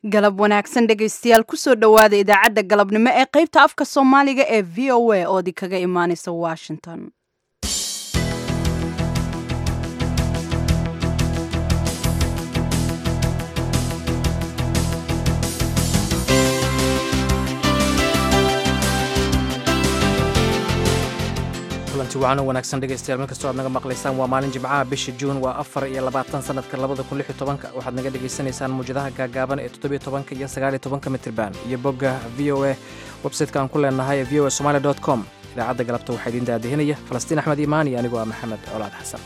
galab wanaagsan dhegaystayaal kusoo dhowaada idaacadda galabnimo ee qaybta afka soomaaliga ee v o a oo idinkaga imaanaysa washington kulanti wacan u wanaagsan dhegaystayaal meel kastoo aad naga maqlaysaan waa maalin jimcaha bisha juun waa afar iyo labaatan sanadka labada kun lix iyo tobanka waxaad naga dhagaysanaysaan muwjadaha gaagaaban ee toddobiyo tobanka iyo sagaaliyo tobanka mitriban iyo bogga v o a websayteka aan ku leenahay ee v o a somali dot com idaacadda galabta waxaa idiin daadihinaya falastiin axmed imaan iyo anigoo ah maxamed colaad xasan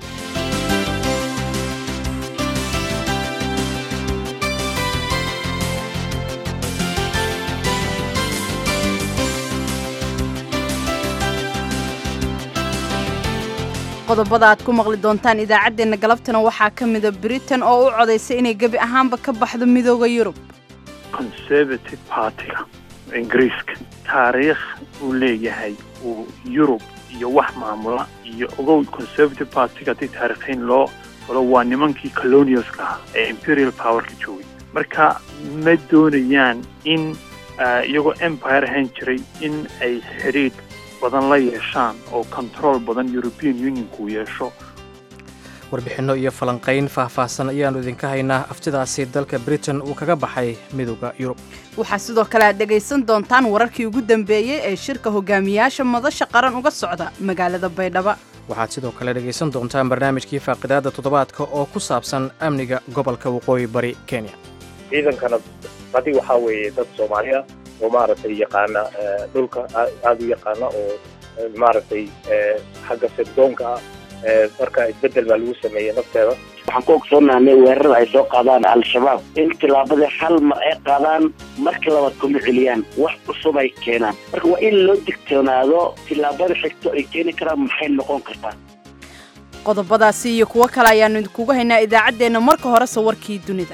qodobada aad ku maqli doontaan idaacaddeenna galabtana waxaa ka mida britain oo u codaysay inay gebi ahaanba ka baxdo midooda yurub conservative partiga ingiriiska taariikh uu leeyahay uu yurub iyo wax maamula iyo ogow conservative partiga haddii taariikhiin loo falo waa nimankii colonialska ah ee imperial powerka joogay marka ma doonayaan in iyagoo empire ahaan jiray in ay xidhiidh badan la yeeshaan oo control badan european unionku yeesho warbixinno iyo falanqayn faahfaahsan ayaannu idinka haynaa aftidaasi dalka britain uu kaga baxay midooda yurub waxaa sidoo kale aad dhegaysan doontaan wararkii ugu dambeeyey ee shirka hogaamiyaasha madasha qaran uga socda magaalada baydhabo waxaad sidoo kale dhegaysan doontaan barnaamijkii faaqidaadda toddobaadka oo ku saabsan amniga gobolka waqooyi bari kenya ciidankana badi waxaa weeye dad soomaali ah oo maaragtay yaqaana dhulka aada u yaqaana oo maaragtay xagga sirdoonka ah marka isbedel baa lagu sameeyey nafteeda waxaan ku ogsoonahnay weerarada ay soo qaadaan al-shabaab in tillaabadii hal mar ay qaadaan marka labaad kuma celiyaan wax cusub ay keenaan marka waa in loo digtoonaado tillaabada xigto ay keeni karaan maxay noqon kartaa qodobadaasi iyo kuwo kale ayaannu idinkugu haynaa idaacaddeenna marka horese warkii dunida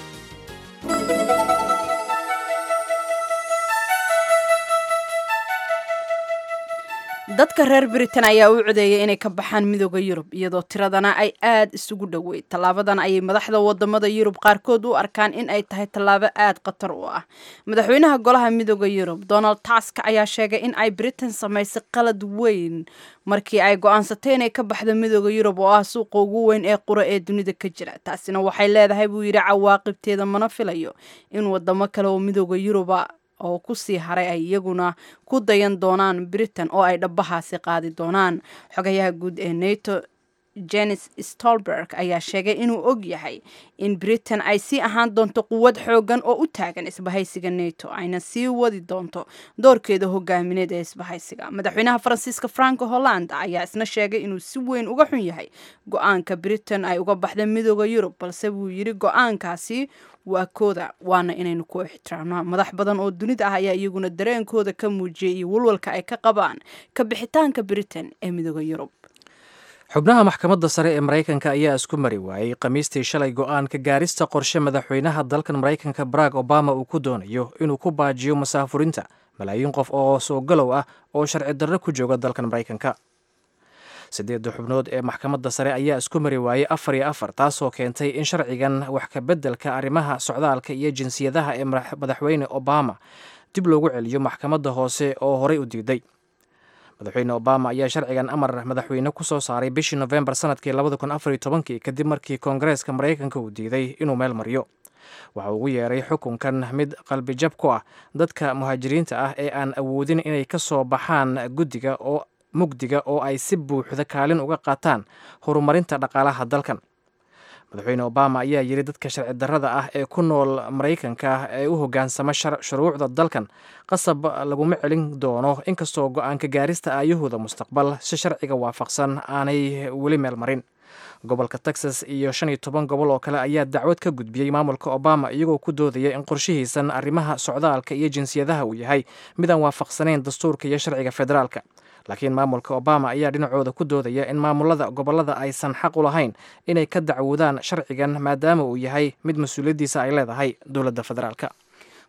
dadka reer britain ayaa u codeeyay inay ka baxaan midooda yurub iyadoo tiradana ay aad isugu dhoweyd tallaabadan ayay madaxda wadamada yurub qaarkood u arkaan in ay tahay tallaabo aad khatar u ah madaxweynaha golaha midooda yurub donald tusk ayaa sheegay in ay britain samaysay qalad weyn markii ay go-aansatay inay ka baxdo midooda yurub oo ah suuqa ugu weyn ee qura ee dunida ka jira taasina waxay leedahay buu yidhi cawaaqibteeda mana filayo in wadamo kale oo midooda yuruba oo ku sii haray ay iyaguna ku dayan doonaan britain oo ay dhabahaasi qaadi doonaan xogayaha guud ee nato jenis stolberg ayaa sheegay inuu og yahay in britain ay sii ahaan doonto quwad xoogan oo u taagan isbahaysiga nato ayna sii wadi doonto doorkeeda hogaamineed ee isbahaysiga madaxweynaha faransiiska franco holland ayaa isna sheegay inuu si weyn uga xun yahay go-aanka britain ay uga baxda midooda yurub balse wuu yidhi go-aankaasi waa kooda waana inaynu ku ixtiraamnaa madax badan oo dunida ah ayaa iyaguna dareenkooda ka muujiyay iyo walwalka ay ka qabaan ka bixitaanka britain ee midooda yurub xubnaha maxkamadda sare ee maraykanka ayaa isku mari waayey khamiistii shalay go-aanka gaarista qorshe madaxweynaha dalkan maraykanka barack obama uu ku doonayo inuu ku baajiyo masaafurinta malaayiin qof oo soogalow ah oo sharci darro ku jooga dalkan maraykanka siddeedda xubnood ee maxkamadda sare ayaa isku mari waayey afar iyo afar taasoo keentay in sharcigan wax ka beddelka arrimaha socdaalka iyo jinsiyadaha ee madaxweyne obama dib loogu celiyo maxkamadda hoose oo horey u diiday madaxweyne obama ayaa sharcigan amar madaxweyne ku soo saaray bishii nofembar sanadkii labada kun afariyo tobankii kadib markii koongareeska maraykanka uu diiday inuu meel mariyo waxa uu ugu yeeray xukunkan mid qalbijab ku ah dadka muhaajiriinta ah ee aan awoodin inay ka soo baxaan guddiga oo mugdiga oo ay si buuxda kaalin uga qaataan horumarinta dhaqaalaha dalkan madaxweyne obama ayaa yidhi dadka sharci darrada ah ee ku nool maraykanka ee u hoggaansama shuruucda dalkan qasab laguma celin doono inkastoo go-aanka gaarista aayahooda mustaqbal si sharciga waafaqsan aanay weli meel marin gobolka texas iyo shan iyo toban gobol oo kale ayaa dacwad ka gudbiyey maamulka obama iyagoo ku doodaya in qorshihiisan arrimaha socdaalka iyo jinsiyadaha uu yahay midaan waafaqsanayn dastuurka iyo sharciga federaalka laakiin maamulka obama ayaa dhinacooda ku doodaya in maamulada gobollada aysan xaq u lahayn inay ka dacwoodaan sharcigan maadaama uu yahay mid mas-uuliyaddiisa ay leedahay dowladda federaalka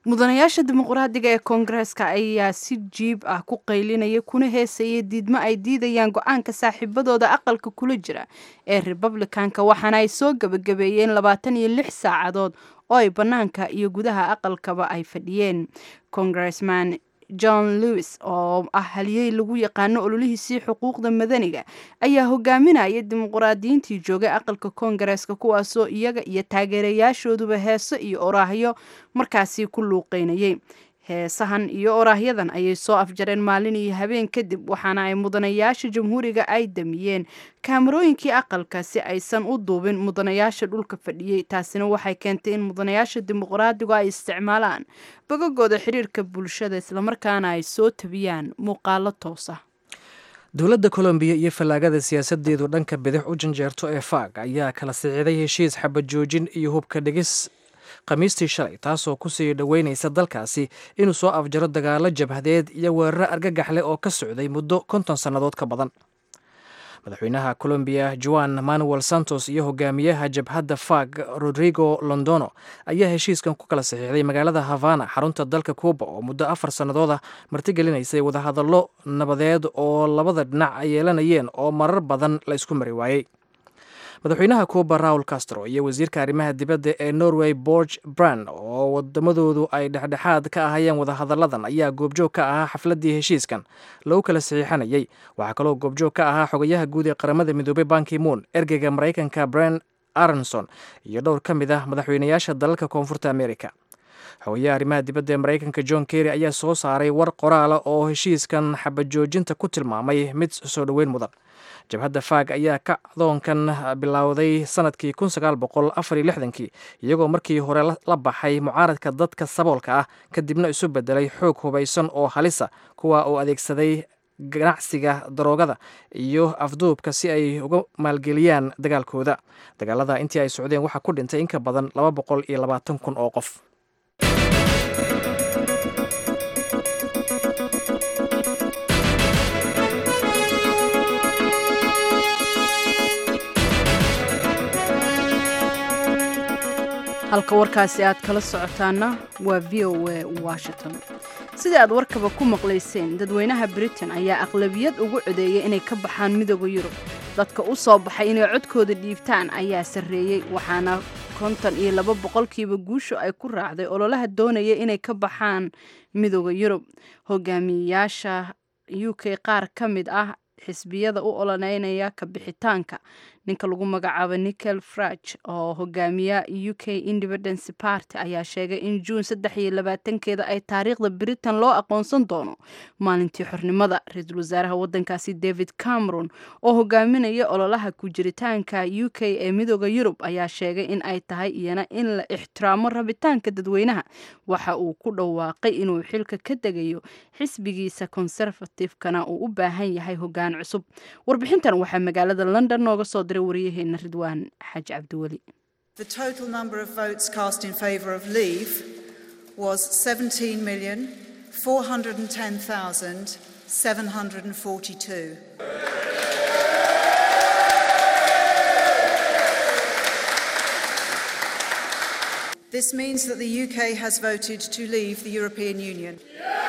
mudanayaasha dimuqraadiga ee koongareeska ayaa si jiib ah ku qaylinaya kuna heesaya diidmo ay diidayaan go-aanka saaxiibadooda aqalka kula jira ee republicanka waxaana ay soo gebagabeeyeen labaatan iyo lix saacadood oo ay bannaanka iyo gudaha aqalkaba ay fadhiyeen congressman john lewis oo ah haliyey lagu yaqaano ololihiisii xuquuqda madaniga ayaa hogaaminaya dimuqraadiyiintii joogay aqalka koongareeska kuwaasoo iyaga iyo taageerayaashooduba heeso iyo oraahyo markaasi ku luuqeynayay heesahan iyo oraahyadan ayay soo afjareen maalin iyo habeen kadib waxaana ay mudanayaasha jamhuuriga ay damiyeen kaamarooyinkii aqalka si aysan u duubin mudanayaasha dhulka fadhiyey taasina waxay keentay in mudanayaasha dimuqraadigu ay isticmaalaan bogagooda xiriirka bulshada islamarkaana ay soo tabiyaan muuqaalo toos ah dowladda kolombiya iyo fallaagada siyaasadeedu dhanka bidix u janjeerto ee faag ayaa kala siciday heshiis xabajoojin iyo hubka dhigis khamiistii shalay taasoo kusii dhoweynaysa dalkaasi inuu soo afjaro dagaalo jabhadeed iyo weeraro argagax leh oo ka socday muddo konton sannadood ka badan madaxweynaha colombiya juan manuel santos iyo hogaamiyaha jabhadda fag rodrigo londono ayaa heshiiskan ku kala saxiixday magaalada havana xarunta dalka cuuba oo muddo afar sannadood ah martigelinaysay wadahadallo nabadeed oo labada dhinac ay yeelanayeen oo marar badan la isku mari waayey madaxweynaha cuuba raul castro iyo wasiirka arrimaha dibadda ee norway borge brand oo wadamadoodu ay dhexdhexaad ka ahayeen wadahadalladan ayaa goobjoog ka ahaa xafladdii heshiiskan lagu kala saxiixanayay waxaa kaloo goobjoog ka ahaa xogayaha guud ee qaramada midoobey banki moon ergeyga maraykanka bren aronson iyo dhowr ka mid ah madaxweynayaasha dalalka koonfurta america xogayaha arrimaha dibadda ee maraykanka john kerry ayaa soo saaray war qoraala oo heshiiskan xabajoojinta ku tilmaamay mid soo dhoweyn mudan jabhadda faag ayaa kacdoonkan bilowday sanadkii kii iyagoo markii hore la baxay mucaaradka dadka saboolka ah kadibna isu bedelay xoog hubaysan oo halisa kuwa uu adeegsaday ganacsiga daroogada iyo afduubka si ay uga maalgeliyaan dagaalkooda dagaalada intii ay socdeen waxaa ku dhintay in ka badan kun oo qof halka warkaasi aad kala socotaana waa v o a washington sidai aad warkaba ku maqlayseen dadweynaha britain ayaa aqlabiyad ugu codeeyay inay ka baxaan midooda yurub dadka u soo baxay inay codkooda dhiibtaan ayaa sarreeyey waxaana konton iyo laba boqolkiiba guushu ay ku raacday ololaha doonaya inay ka baxaan midooda yurub hogaamiyayaasha u k qaar ka mid ah xisbiyada u ololeynaya ka bixitaanka ninka lagu magacaabo nichel fraj oo hogaamiya u k independence party ayaa sheegay in juun saddex iyo labaatankeeda ay taariikhda britain loo aqoonsan doono maalintii xornimada ra-iisul wasaaraha wadankaasi david cameron oo hogaaminaya ololaha ku jiritaanka u k ee midooda yurub ayaa sheegay in ay tahay iyana in la ixtiraamo rabitaanka dadweynaha waxa uu ku dhawaaqay inuu xilka ka degayo xisbigiisa conservative-kana uu u baahan yahay hogaan cusub warbixintan waxaa magaalada london nooga soo diray waryaheena ridwaan xaaji cabdiweli The total number of votes cast in favour of leave was 17,410,742. This means that the UK has voted to leave the European Union.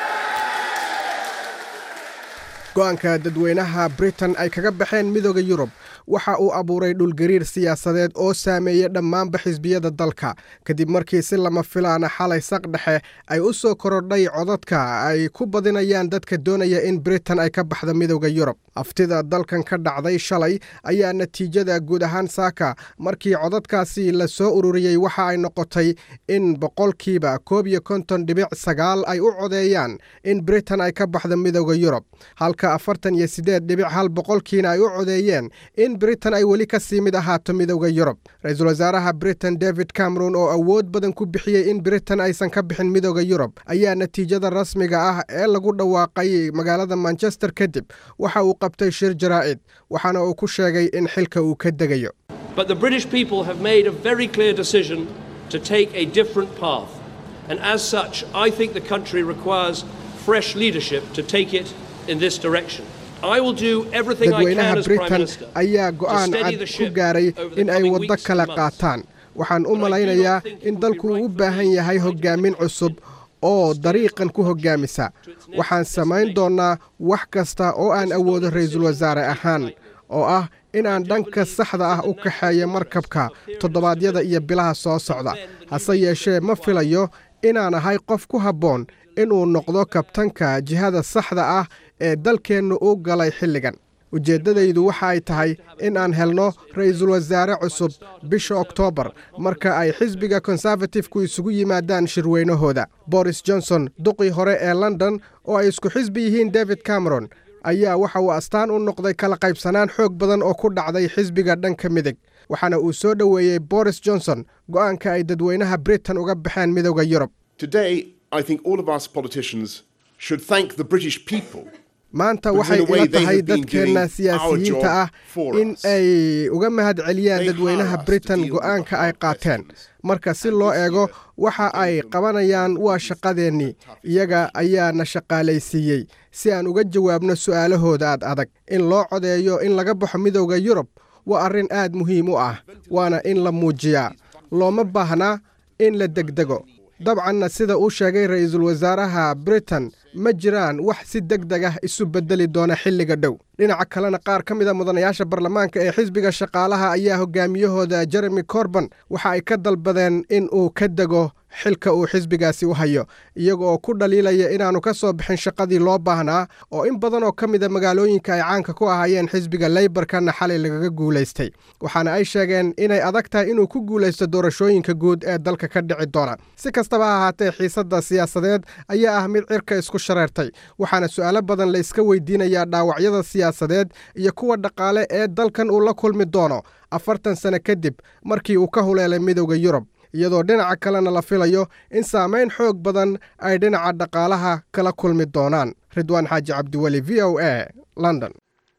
go-aanka dadweynaha britain ay kaga baxeen midooda yurub waxa uu abuuray dhulgariir siyaasadeed oo saameeyey dhammaanba xisbiyada dalka kadib markii si lama filaana xalay saq dhexe ay u soo korodhay codadka ay ku badinayaan dadka doonaya in britain ay ka baxda midooda yurub aftida dalkan ka dhacday shalay ayaa natiijada guud ahaan saaka markii codadkaasi la soo ururiyey waxa ay noqotay in boqolkiiba koob iyo konton dhibic sagaal ay u codeeyaan in britain ay ka baxda midooda yurub halka afartan iyo siddeed dhibic hal boqolkiina ay u codeeyeen in britain ay weli ka sii mid ahaato midooda yurub ra-iisul wasaaraha britain david cameron oo awood badan ku bixiyey in britain aysan ka bixin midooda yurub ayaa natiijada rasmiga ah ee lagu dhawaaqay magaalada manchester kadib waxa uu qabtay shir jaraa'id waxaana uu ku sheegay in xilka uu ka degayo But the British people have made a very clear decision to take a different path. And as such, I think the country requires fresh leadership to take it in this direction. I will do everything I can dadweynaha as Prime britain Minister ayaa to go'aan steady cad the ku ship gaaray over the in ay coming waddo weeks kala and months. qaataan waxaan u malaynayaa in dalku uu u baahan yahay hogaamin cusub oo dariiqan ku hoggaamisa waxaan samayn doonnaa wax kasta oo aan awoodo ra'iisul wasaare ahaan oo ah inaan dhanka saxda ah u kaxeeyo markabka toddobaadyada iyo bilaha soo socda hase yeeshee ma filayo inaan ahay qof ku habboon inuu noqdo kabtanka jihada saxda ah ee dalkeennu u galay xilligan ujeeddadaydu waxa ay tahay in aan helno ra'iisul wasaare cusub bisha oktoobar marka ay xisbiga konservatifku isugu yimaadaan shirweynahooda boris johnson duqii hore ee london oo ay isku xisbi yihiin david cameron ayaa waxa uu astaan u noqday kala qaybsanaan xoog badan oo ku dhacday xisbiga dhanka midig waxaana uu soo dhoweeyey boris johnson go'aanka ay dadweynaha britain uga baxeen midowda yurub maanta waxay ila tahay dadkeenna siyaasiyiinta ah in ay uga mahad celiyaan dadweynaha britain go'aanka ay qaateen marka si loo eego waxa ay qabanayaan waa shaqadeennii iyaga ayaa na shaqaalaysiiyey si aan uga jawaabno su'aalahooda aad adag in loo codeeyo in laga baxo midowda yurub waa arrin aad muhiim u ah waana in la muujiyaa looma baahnaa in la degdego dabcanna sida uu sheegay ra'iisul wasaaraha britain ma jiraan wax si deg deg ah isu beddeli doona xilliga dhow dhinaca kalena qaar ka mid a mudanayaasha baarlamaanka ee xisbiga shaqaalaha ayaa hogaamiyahooda jeremy corban waxa ay ka dalbadeen in uu ka dego xilka uu xisbigaasi u hayo iyaga oo ku dhaliilaya inaannu ka soo bixin shaqadii loo baahnaa oo in badan oo ka mida magaalooyinka ay caanka ku ahaayeen xisbiga leybarkana xalay lagaga guulaystay waxaana ay sheegeen inay adag tahay inuu ku guulaysto doorashooyinka guud ee dalka ka dhici doona si kastaba ha ahaatee xiisadda siyaasadeed ayaa ah mid cirka isku shareertay waxaana su'aalo badan la iska weydiinayaa dhaawacyada siyaasadeed iyo kuwa dhaqaale ee dalkan uu la kulmi doono afartan sano kadib markii uu ka huleelay midowda yurub iyadoo dhinaca kalena la filayo in saamayn xoog badan ay dhinaca dhaqaalaha kala kulmi doonaan ridwaan xaaji cabdiweli v o a london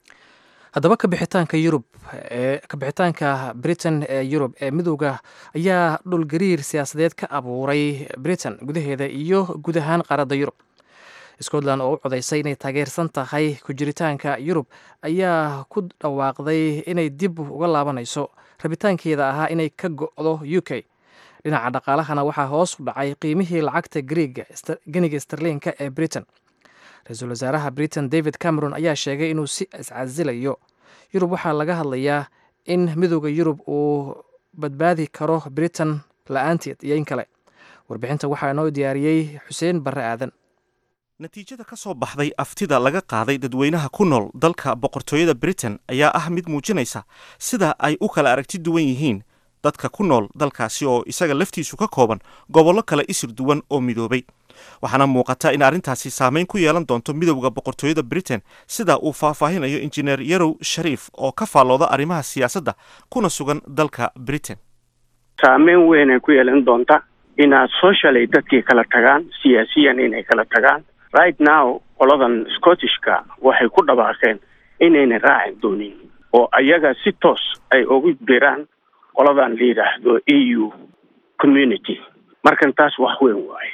haddaba kabixitaanka yurub ee kabixitaanka britain ee yurub ee midowda ayaa dhulgariir siyaasadeed ka abuuray britain gudaheeda iyo guud ahaan qaaradda yurub scotland oo u codaysay inay taageersan tahay ku jiritaanka yurub ayaa ku dhawaaqday inay dib uga laabanayso rabitaankeeda ahaa inay ka go'do u k dhinaca dhaqaalahana waxaa hoos u dhacay qiimihii lacagta griiga geniga starliinka ee britain ra-iisul wasaaraha britain david cameron ayaa sheegay inuu si iscasilayo yurub waxaa laga hadlayaa in midowda yurub uu badbaadi karo britain la-aanteed iyo in kale warbixinta waxaa inoo diyaariyey xuseen barre aadan natiijada ka soo baxday aftida laga qaaday dadweynaha ku nool dalka boqortooyada britain ayaa ah mid muujinaysa sida ay u kala aragti duwan yihiin dadka ku nool dalkaasi oo isaga laftiisu ka kooban gobollo kale isir duwan oo midoobay waxaana muuqata in arrintaasi saameyn ku yeelan doonto midowda boqortooyada britain sida uu faahfaahinayo injineer yarow shariif oo ka faallooda arrimaha siyaasadda kuna sugan dalka britain saameyn weynay ku yeelan doonta inaad socially dadkii kala tagaan siyaasiyan inay kala tagaan right now qoladan scottishka waxay ku dhawaaqeen inayna raaci doonin oo ayaga si toos ay ugu diraan qoladan la yidhaahdo a u community markan taas wax weyn waaye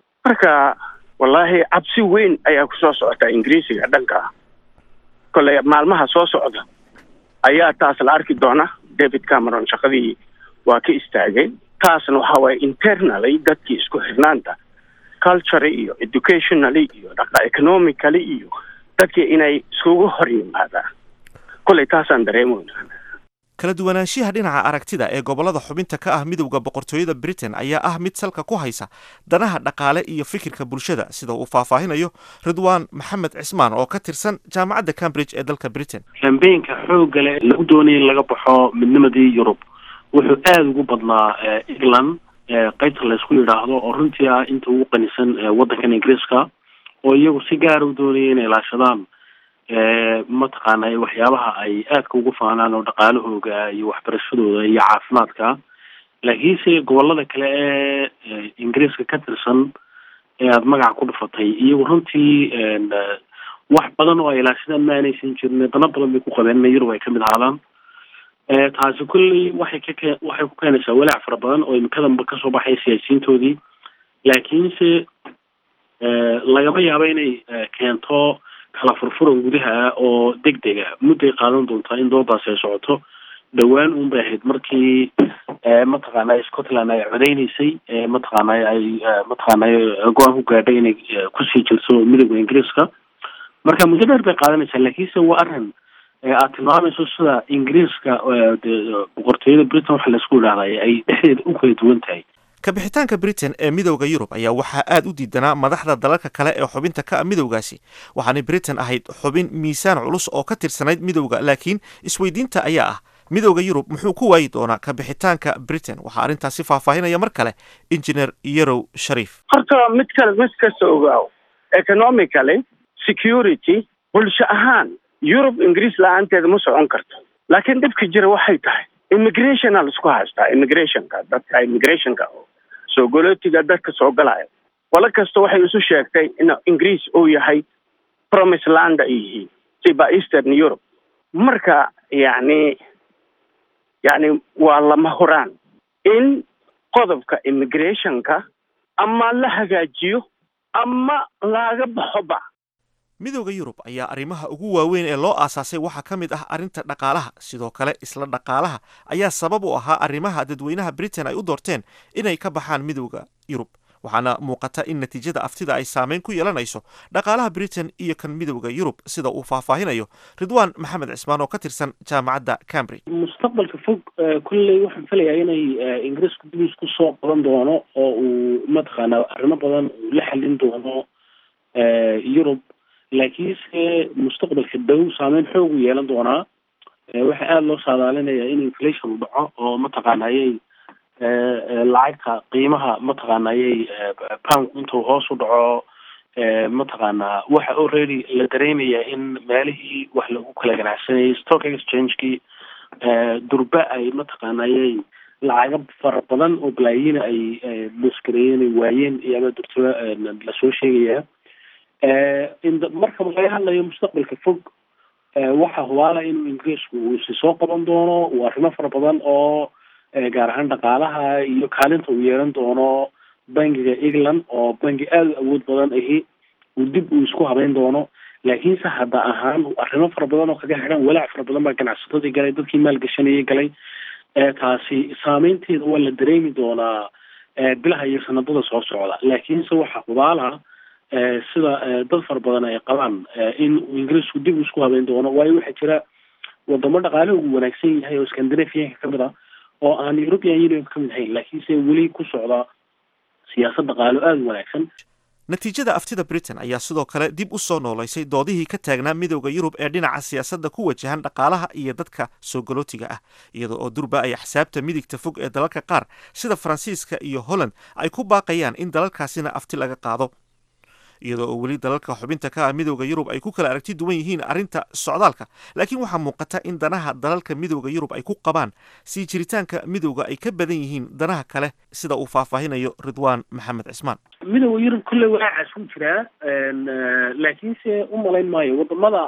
marka wallaahi cabsi weyn ayaa kusoo socota ingiriisiga dhanka kolley maalmaha soo socda ayaa taas la arki doona david cameron shaqadii waa ka istaagay taasna waxa waaye internally dadkii isku xirnaanta culture iyo educationally iyo dhaqa economically iyo dadkii inay iskugu hor yimaadaan kolley taasaan dareemoyna kala duwanaanshiyaha dhinaca aragtida ee gobollada xubinta ka ah midowda boqortooyada britain ayaa ah mid salka ku haysa danaha dhaqaale iyo fikirka bulshada sida uu faahfaahinayo ridwaan maxamed cismaan oo ka tirsan jaamacadda cambridge ee dalka britain kambeynka xoogga leh lagu doonaya in laga baxo midnimadii yurub wuxuu aada ugu badnaa england qaybta laysku yidhaahdo oo runtii ah inta ugu qanisan waddankan ingiriiska oo iyagu si gaara u doonaya inay ilaashadaan mataqaana waxyaabaha ay aadka ugu faanaan oo dhaqaalahooga iyo waxbarashadooda iyo caafimaadka laakiinse gobolada kale ee ingiriiska ka tirsan ee aada magaca ku dhufatay iyagu runtii wax badan oo ay ilaashadaan ma aanaysan jirin dano badan bay ku qabeen in yurub ay kamid ahaadaan taasi kulley waxay ka waxay ku keenaysaa walaac fara badan oo imikadanba kasoo baxay siyaasiyiintoodii laakiinse lagama yaabo inay keento kala furfuran gudaha oo deg dega mudday qaadan doontaa in doodaasi ay socoto dhowaan un bay ahayd markii mataqaanay scotland ay codeyneysay mataqaanay ay mataqaanay go-aan ku gaadhay inay kusii jirto midooda ingiriiska marka muddo dheer bay qaadanaysaa laakiinse waa arrin aad tilmaamayso sida ingiriiska boqortooyada britain waxa laisku idhahday ay dhexdeeda u kala duwan tahay kabixitaanka britain ee midowda yurub ayaa waxaa aad u diidanaa madaxda dalalka kale ee xubinta ka ah midowgaasi waxaanay britain ahayd xubin miisaan culus oo ka tirsanayd midowda laakiin isweydiinta ayaa ah midowda yurub muxuu ku waayi doonaa kabixitaanka britain waxaa arrintaasi faahfaahinaya mar kale injineer yarow shariif horta mid kale mid kasta ogaaw economically security bulsho ahaan yurub ingiriis la-aanteeda ma socon karto laakiin dhibka jira waxay tahay immigrationa laisku haystaa immigrationka dadka immigrationka soo golootiga dadka soo galaya qolo kasta waxay isu sheegtay in ingiriis uu yahay promise land ay yihiin siba eastern europe marka yacni yacni waa lama huraan in qodobka immigrationka ama la hagaajiyo ama laga baxoba midowda yurub ayaa arrimaha ugu waaweyn ee loo aasaasay waxaa ka mid ah arrinta dhaqaalaha sidoo kale isla dhaqaalaha ayaa sabab u ahaa arrimaha dadweynaha britain ay u doorteen inay ka baxaan midowda yurub waxaana muuqata in natiijada aftida ay saameyn ku yeelanayso dhaqaalaha britain iyo kan midowda yurub sida uu faahfaahinayo ridwaan maxamed cismaan oo ka tirsan jaamacadda cambridge mustaqbalka fog kolley waxaan filayaa inay ingiriisku dib isku soo qaban doono oo uu mataqaana arrimo badan uu la xalin doono yurub laakiinse mustaqbalka dhow saameyn xoog u yeelan doonaa waxaa aada loo saadaalinayaa in inflation u dhaco oo mataqaanayay lacagta qiimaha mataqaanayay poundku intuu hoos u dhaco mataqaanaa waxa already la dareemayaa in meelihii wax lagu kala ganacsanayay stock exchangekii durba ay mataqaanayay lacago fara badan oo balaayiina ay maskareeyeen ay waayeen iyo ama durtaba lasoo sheegayaa marka laga hadlayo mustaqbalka fog waxa hubaala inuu ingiriisku uu isi soo qaban doono uu arrimo fara badan oo gaar ahaan dhaqaalaha iyo kaalinta uu yeelan doono bangiga england oo bangi aada u awood badan ahi uu dib uu isku habeyn doono laakiinse hadda ahaan arrimo fara badan oo kaga xidhan walaac fara badan baa ganacsatadii galay dadkii maalgashanayay galay taasi saameynteeda waa la dareemi doonaa bilaha iyo sanadada soo socda laakiinse waxa hubaala sida dad fara badan ay qabaan in uu ingiriisku dib isku habeyn doono waayo waxaa jira wadamo dhaqaale ugu wanaagsan yahay oo scandinavianka kamid ah oo aan european union kamid ahayn laakiinse weli ku socda siyaasad dhaqaalo aada u wanaagsan natiijada aftida britain ayaa sidoo kale dib u soo noolaysay doodihii ka taagnaa midowda yurub ee dhinaca siyaasadda ku wajahan dhaqaalaha iyo dadka soo galootiga ah iyada oo durba ay axsaabta midigta fog ee dalalka qaar sida faransiiska iyo holland ay ku baaqayaan in dalalkaasina afti laga qaado iyadoo oo weli dalalka xubinta ka ah midowda yurub ay ku kala aragti duwan yihiin arrinta socdaalka laakiin waxaa muuqata in danaha dalalka midowda yurub ay ku qabaan sii jiritaanka midowda ay ka badan yihiin danaha kale sida uu faahfaahinayo ridwaan maxamed cismaan midowda yurub kolley walaacaas ku jiraa laakiinse u malayn maayo wadamada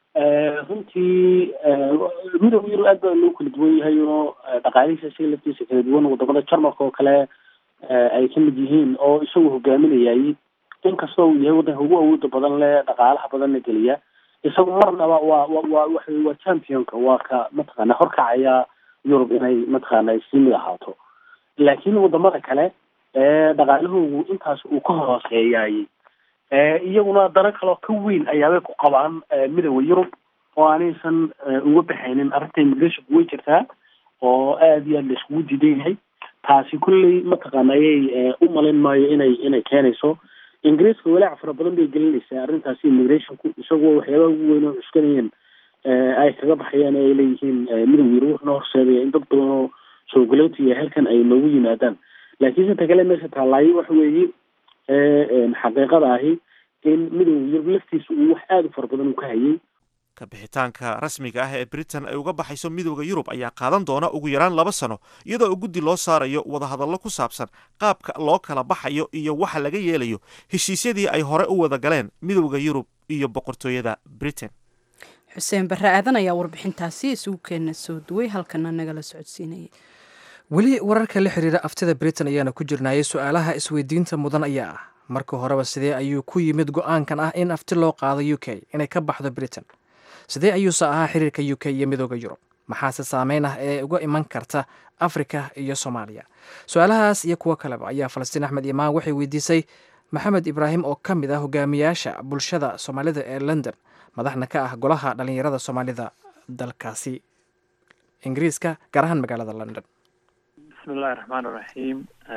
runtii midowda yurub aad baa loo kala duwan yahay oo dhaqaalihiisa isaga laftiisa kala duwan wadamada jarmalka oo kale ay ka mid yihiin oo isagu hogaaminayay inkastoo uu yahay waddanka ugu awooda badan leh dhaqaalaha badanna geliya isagu marnaba waa wa wa waxa waa championka waa ka mataqaana horkacaya yurub inay mataqaana sii mid ahaato laakiin wadamada kale dhaqaalahoogu intaas uu ka hooseeyay iyaguna dano kaleo ka weyn ayaabay ku qabaan midowda yurub oo aanaysan uga baxaynin arrinta immigrationku way jirtaa oo aada iyo aad la iskugu diidan yahay taasi kulley mataqaana ayay u malayn maayo inay inay keenayso ingiriiska walaac fara badan bay gelinaysaa arrintaasi immigrationku isagoo waxyaabaha ugu weyn oo cuskanayeen ay kaga baxayaan ay leeyihiin midowda yurub wuxuuna horseedaya in dad badan oo soo galootiya halkan ay noogu yimaadaan laakiinse ta kale meesha taallaayo waxa weeye xaqiiqada ahi in midowda yurub laftiisa uu wax aada u fara badan uu ka hayay kabixitaanka rasmiga ah ee britain ay uga baxayso midowda yurub ayaa qaadan doona ugu yaraan laba sano iyadoo u guddi loo saarayo wadahadallo ku saabsan qaabka loo kala baxayo iyo waxa laga yeelayo heshiisyadii ay hore u wada galeen midowda yurub iyo boqortooyada britain xuseen barre aadan ayaa warbixintaasi isugu keena soo duway halkana nagala socodsiinayay weli wararka la xiriira aftida britain ayaana ku jirnaayay su-aalaha isweydiinta mudan ayaa ah marka horeba sidee ayuu ku yimid go-aankan ah in afti loo qaado u k inay ka baxdo britain sidee ayuuse ahaa xiriirka u k iyo midooda yurub maxaase saameyn ah ee uga iman karta afrika iyo soomaaliya su-aalahaas iyo kuwo kaleba ayaa falastiin axmed imaan waxay weydiisay maxamed ibraahim oo ka mid ah hogaamiyaasha bulshada soomaalida ee london madaxna ka ah golaha dhallinyarada soomaalida dalkaasi ingiriiska gaar ahaan magaalada london bismi illahi raxmaan iraxiim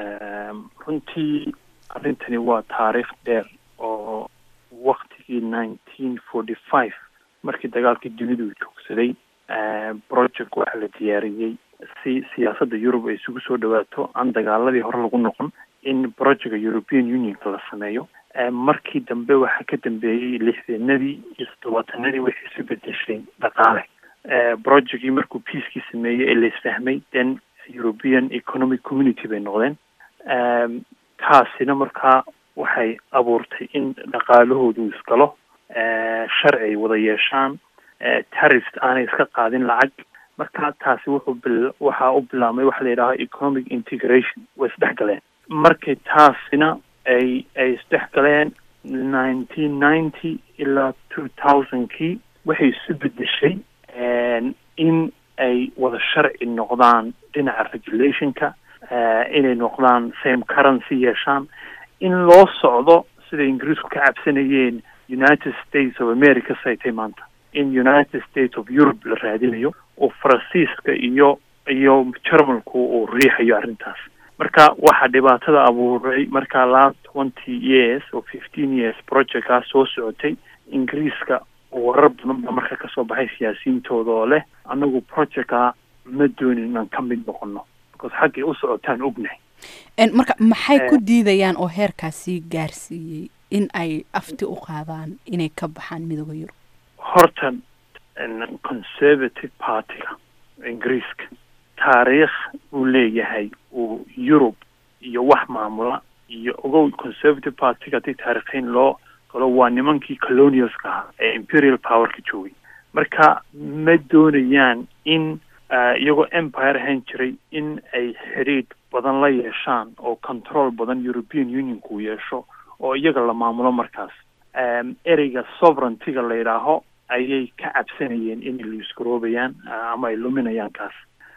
runtii arrintani waa taariikh dheer oo waktigii nineteen forty five markii dagaalkii dunidu joogsaday project waxaa la diyaariyey si siyaasadda yurub ay isugu soo dhawaato aan dagaaladii hore lagu noqon in projectka european unionka la sameeyo markii dambe waxaa ka dambeeyey lixdeenadii iyo toddobaatanadii waxay isu bedeshay dhaqaale projectkii markuu peacekii sameeyey ee la isfahmay then european economic community bay noqdeen taasina markaa waxay abuurtay in dhaqaalahoodu isgalo sharci ay wada yeeshaan tarif aanay iska qaadin lacag marka taasi wuxuu bil waxaa u bilaabmay waxa la yidhaha economic integration way isdhex galeen markay taasina ay ay isdhex galeen nineteen ninety ilaa two thousandkii waxay isu bedeshay in ay wada sharci noqdaan dhinaca regulationka inay noqdaan same currency yeeshaan in loo socdo siday ingiriisku ka cabsanayeen united states of america saytay maanta in united states of europe la raadinayo oo faransiiska iyo iyo jarmalku uu riixayo arrintaas marka waxaa dhibaatada abuuray markaa last twenty years oo fifteen years projectkaa soo socotay ingiriiska warar badan baa marka kasoo baxay siyaasiyiintooda oo leh anagu projectkaa ma doonin inaan ka mid noqono because xaggay u socotaan ognahay marka maxay ku diidayaan oo heerkaasi gaarsiiyey in ay afti u qaadaan inay ka baxaan midooda yurub horta conservative partyga ingiriiska taariikh uu leeyahay uu yurub iyo wax maamula iyo ogow conservative partyga haddii taariikhiin loo galo waa nimankii colonialska ahaa ee imperial powerka joogay marka ma doonayaan in iyagoo empire ahaan jiray in ay xidhiidh badan la yeeshaan oo control badan european unionka uu yeesho oo iyaga la maamulo markaas ereyga sovereigntyga la yidhaaho ayay ka cabsanayeen inay luisgaroobayaan ama ay luminayaan kaas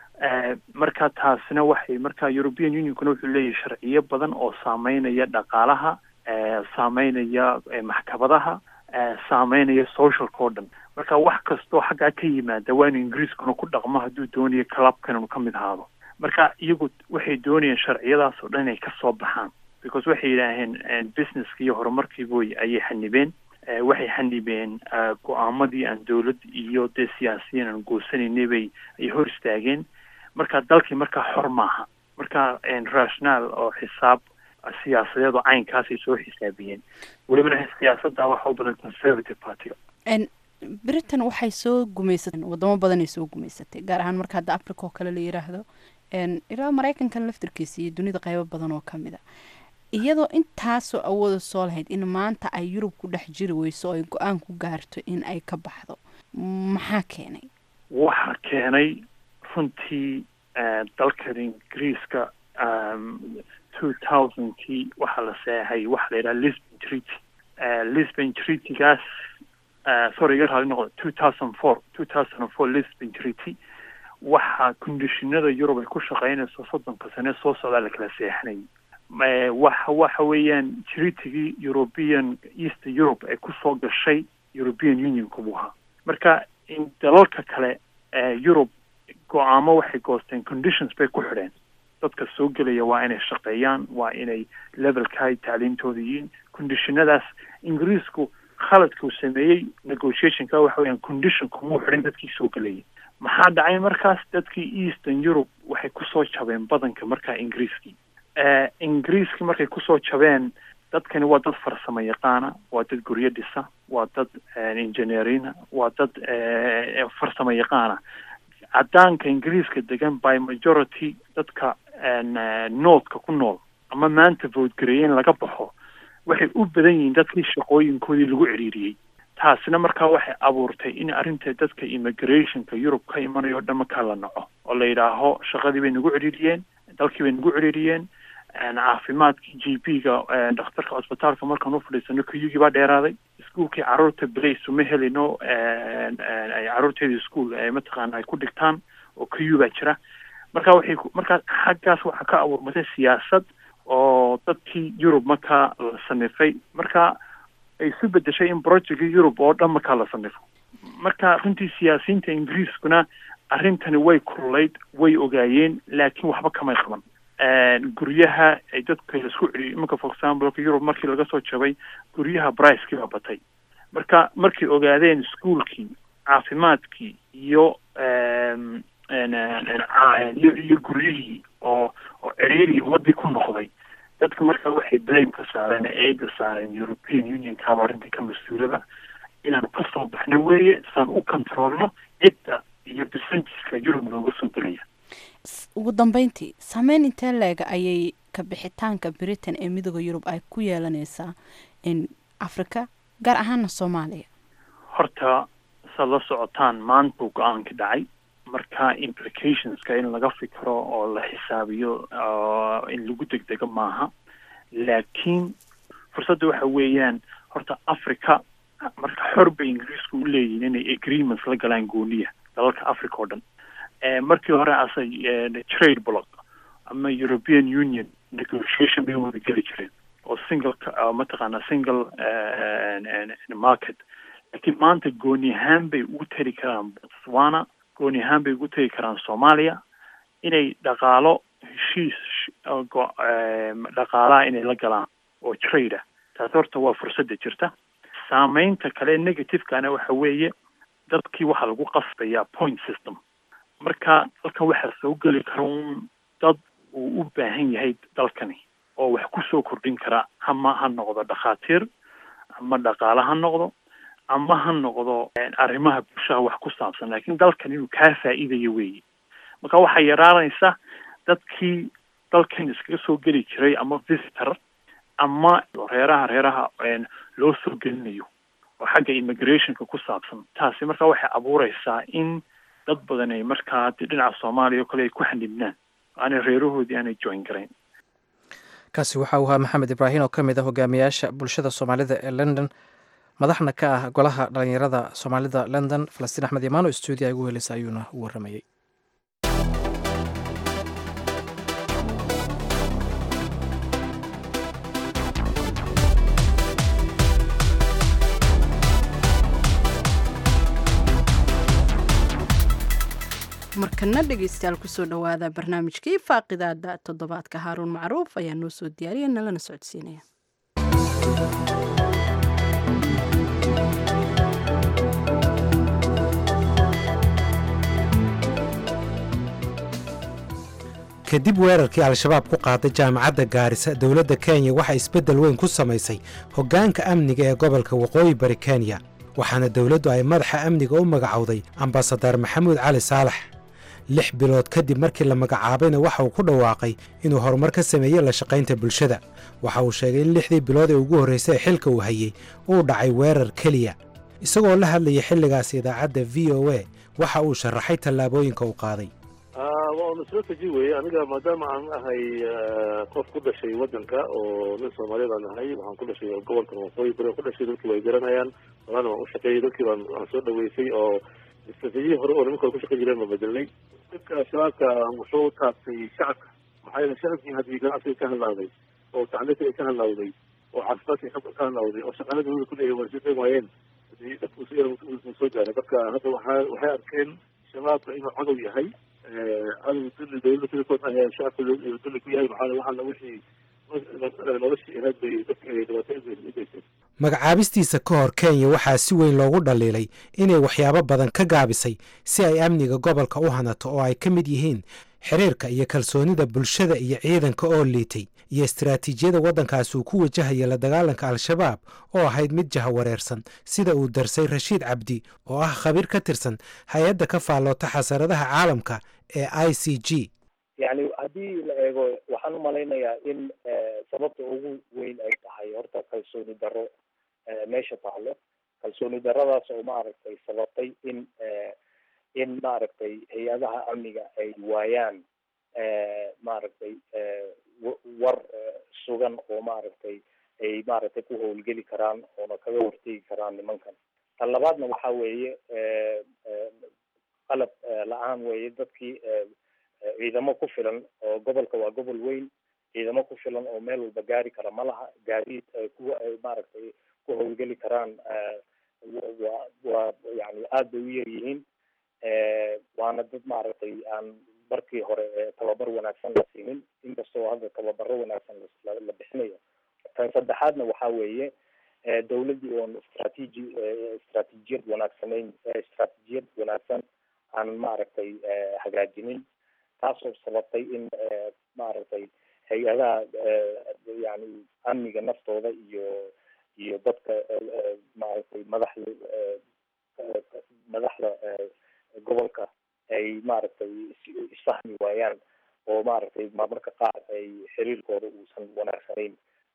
marka taasina waxay marka european unionkuna wuxuu leeyahay sharciyo badan oo saameynaya dhaqaalaha saameynaya maxkamadaha saameynaya socialka oo dhan marka wax kastoo xaggaa ka yimaada waa inu ingiriiskuna ku dhaqmo hadduu doonayo clubkan inu ka mid ahaado marka iyagu waxay doonayeen sharciyadaas oo dhan inay kasoo baxaan because waxay yidhaaheen businesska iyo horumarkiiboy ayay xanibeen waxay xanibeen go-aamadii aan dawlad iyo dee siyaasiyiin aan goosanaynay bay ay hor istaageen marka dalkii markaa xor maaha marka rational oo xisaab siyaasadeed oo caynkaasay soo xisaabiyeen welibana siyaasadda waxa u badan conservative partyga britain waxay soo gumaysatay wadamo badanay soo gumaysatay gaar ahaan marka hadda africa oo kale la yiraahdo ilaa maraykankan laftirkiisa iyo dunida qaybo badan oo kamid a iyadoo intaasoo awooda soo lahayd in maanta ay yurub ku dhex jiri weyso oo ay go-aan ku gaarto in ay ka baxdo maxaa keenay waxaa keenay runtii dalkan ingiriiska two thousandkii waxaa la seexay waxa la yidhaha lisbon treaty lisbon treatygaas sorry iga raali noqdo two thousand four two thousand and four lisbon treaty waxaa conditionada yurub ay ku shaqeynayso soddonka sane soo socdaa la kala seexanayay waxa waxa weeyaan treatigii european east europe ay kusoo gashay european unionka buu ahaa marka in dalalka kale europe go-aamo waxay goosteen conditions bay ku xidheen dadka soo gelaya waa inay shaqeeyaan waa inay levelkaay tacliimtooda yihiin conditionadaas ingiriisku khaladka uu sameeyey negotiationka waxa weyaan condition kumuu xidhin dadkii soo gelayay maxaa dhacay markaas dadkii eastern europe waxay kusoo jabeen badanka markaa ingiriiskii ingiriiskii markay kusoo jabeen dadkani waa dad farsamo yaqaana waa dad guryo dhisa waa dad engineerina waa dad farsamo yaqaana caddaanka ingiriiska degan by majority dadka noodka ku nool ama maanta voodgareeyeen laga baxo waxay u badan yihiin dadkii shaqooyinkoodii lagu ciriiriyey taasina markaa waxay abuurtay in arrinta dadka immigrationka yurub ka imanayo o dhan markaa la naco oo la yidhaaho shaqadii bay nagu ciriiriyeen dalkii bay nagu ciriiriyeen caafimaadkii g p ga dhakhtarka cusbitaalka markaan u fadhiisano kuyugii baa dheeraaday iskuolkii caruurta blace uma helino ay caruurteeda ischool mataqaana ay ku dhigtaan oo kuyu baa jira marka waxay markaa xaggaas waxaa ka abuurmatay siyaasad oo dadkii yurub markaa la sanifay marka ay isu bedeshay in projectkii yurub oo dhan markaa la sanifo marka runtii siyaasiyiinta ingiriiskuna arrintani way kululayd way ogaayeen laakiin waxba kamay qaban guryaha ay dadka laisku celiyo iminka for example yurub markii laga soo jabay guryaha bricekii baa batay marka markay ogaadeen ischoolkii caafimaadkii iyo iyo guryihii oo oo ceriiri wadii ku noqday dadka marka waxay blame ka saareen eega saareen european unionkaaba arrintii ka mas-uulada inaan kasoo baxno weeye saan u controlno cidda iyo percentageska yurub looga soo gelaya ugu dambeyntii saameyn intee leega ayay ka bixitaanka britain ee midooda yurub ay ku yeelaneysaa in africa gaar ahaana soomaaliya horta saad la socotaan maantuu go-aanka dhacay marka implicationska in laga fikro oo la xisaabiyo in lagu degdego maaha laakiin fursadda waxa weeyaan horta africa marka xor bay ingiriisku u leeyihin inay agreements la galaan gooniya dalalka africa oo dhan markii hore asa trade block ama european union negotiation bay wada geli jireen oo single mataqaana single market laakiin maanta gooni ahaan bay ugu tari karaan botswana gooni ahaan bay ugu tegi karaan soomaaliya inay dhaqaalo heshiis dhaqaalaha inay la galaan oo trade ah taas horta waa fursadda jirta saameynta kale negativekana waxa weeye dadkii waxaa lagu qasbayaa point system marka dalkan waxaa soo geli kara un dad uu u baahan yahay dalkani oo wax kusoo kordhin kara ama ha noqdo dhakhaatiir ama dhaqaale ha noqdo ama ha noqdo arrimaha bulshaha wax ku saabsan laakiin dalkan inuu kaa faa'iidayo weeye marka waxaa yaraanaysa dadkii dalkan iskaga soo geli jiray ama visitor ama reeraha reeraha loo soo gelinayo oo xagga immigrationka ku saabsan taasi marka waxay abuureysaa in dad badan ay markaa dhinaca soomaaliya oo kale ay ku xanibnaan aanay reerahoodii aanay join garayn kaasi waxa uu ahaa maxamed ibraahim oo ka mid ah hogaamiyaasha bulshada soomaalida ee london madaxna ka ah golaha dhalinyarada soomaalida london falastiin axmed imaano stuudiya ugu helisa ayuuna u waramayey markana dhegeystayaal kusoo dhawaada barnaamijkii faaqidaada toddobaadka haaruun macruuf ayaa noo soo diyaariya nalana socodsiinaya kadib weerarkii al-shabaab ku qaaday jaamacadda gaarisa dowladda kenya waxaa isbeddel weyn ku samaysay hoggaanka amniga ee gobolka waqooyi bari kenya waxaana dowladdu ay madaxa amniga u magacowday ambasadar maxamuud cali saalax lix bilood kadib markii la magacaabayna waxa uu ku dhawaaqay inuu horumar ka sameeyey la shaqaynta bulshada waxa uu sheegay in lixdii bilood ee ugu horraysay ee xilka uu hayey uu dhacay weerar keliya isagoo la hadlayay xilligaas idaacadda v o a waxa uu sharaxay tallaabooyinka uu qaaday waa una soo teji weye aniga maadaama aan ahay qof ku dhashay waddanka oo nin soomaaliya baan ahay waxaan ku dhashay gobolkan waqooyi bari ku dhashay dadkii way garanayaan horana waan u shaqeeyey dadkii baan waan soo dhaweysay oo istraatiijiyii hore oo nimanka hore ku shaqeyn jireen baan bedelnay dadka shabaabka wuxuu taabtay shacabka maxaa yeele shacabkii haddii ganacsiga ka hadlaaday oo tacliinta ay ka hadlaawday oo caafimaadka ka hadlaawday oo shaqaala dawlada ku leeyahay waa sii waayeen dadku si yar soo gaaray marka hadda waxaa waxay arkeen shabaabka inuu cadow yahay cadow dulli dawladda sidakood ah shacabka dulli ku yahay maxaa waxaana wixii noloshii ahayd bay dadka dhibaatooyin u geysteen magacaabistiisa ka hor kenya waxaa si weyn loogu dhaliilay inay waxyaabo badan ka gaabisay si ay amniga gobolka u hanato oo ay ka mid yihiin xiriirka iyo kalsoonida bulshada iyo ciidanka oo liitay iyo istaraatiijiyada waddankaasi uu ku wajahaya la dagaalanka al-shabaab oo ahayd mid jahawareersan sida uu darsay rashiid cabdi oo ah khabiir ka tirsan hay-adda ka faalloota xasaradaha caalamka ee i c g yani haddii la eego waxaan u malaynayaa in sababta ugu weyn ay tahay horta kalsooni darro meesha taalo kalsooni darradaas oo maaragtay sababtay in in maaragtay hay-adaha amniga ay waayaan maaragtay war sugan oo maaragtay ay maaragtay ku howlgeli karaan oona kaga hortegi karaan nimankan tan labaadna waxa weeye qalab la-aan weeye dadkii ciidamo ku filan oo gobolka waa gobol weyn ciidamo ku filan oo meel walba gaari kara ma laha gaadiid kuwa ay maaragtay ku howlgeli karaan waa waa yani aad bay u yar yihiin waana dad maaragtay aan markii hore tababar wanaagsan la siinin inkastoo hadda tababaro wanaagsan la bixinayo tan saddexaadna waxa weeye dawladdii oon istraatiiji istraatiijiyad wanaagsanayn istraatiijiyad wanaagsan aan maaragtay hagaajinin taasoo sababtay in maaragtay hay-adaha yani amniga naftooda iyo iyo dadka maaragtay madaxda madaxda gobolka ay maaragtay isfahmi waayaan oo maaragtay marmarka qaar ay xiriirkooda uusan wanaagsanayn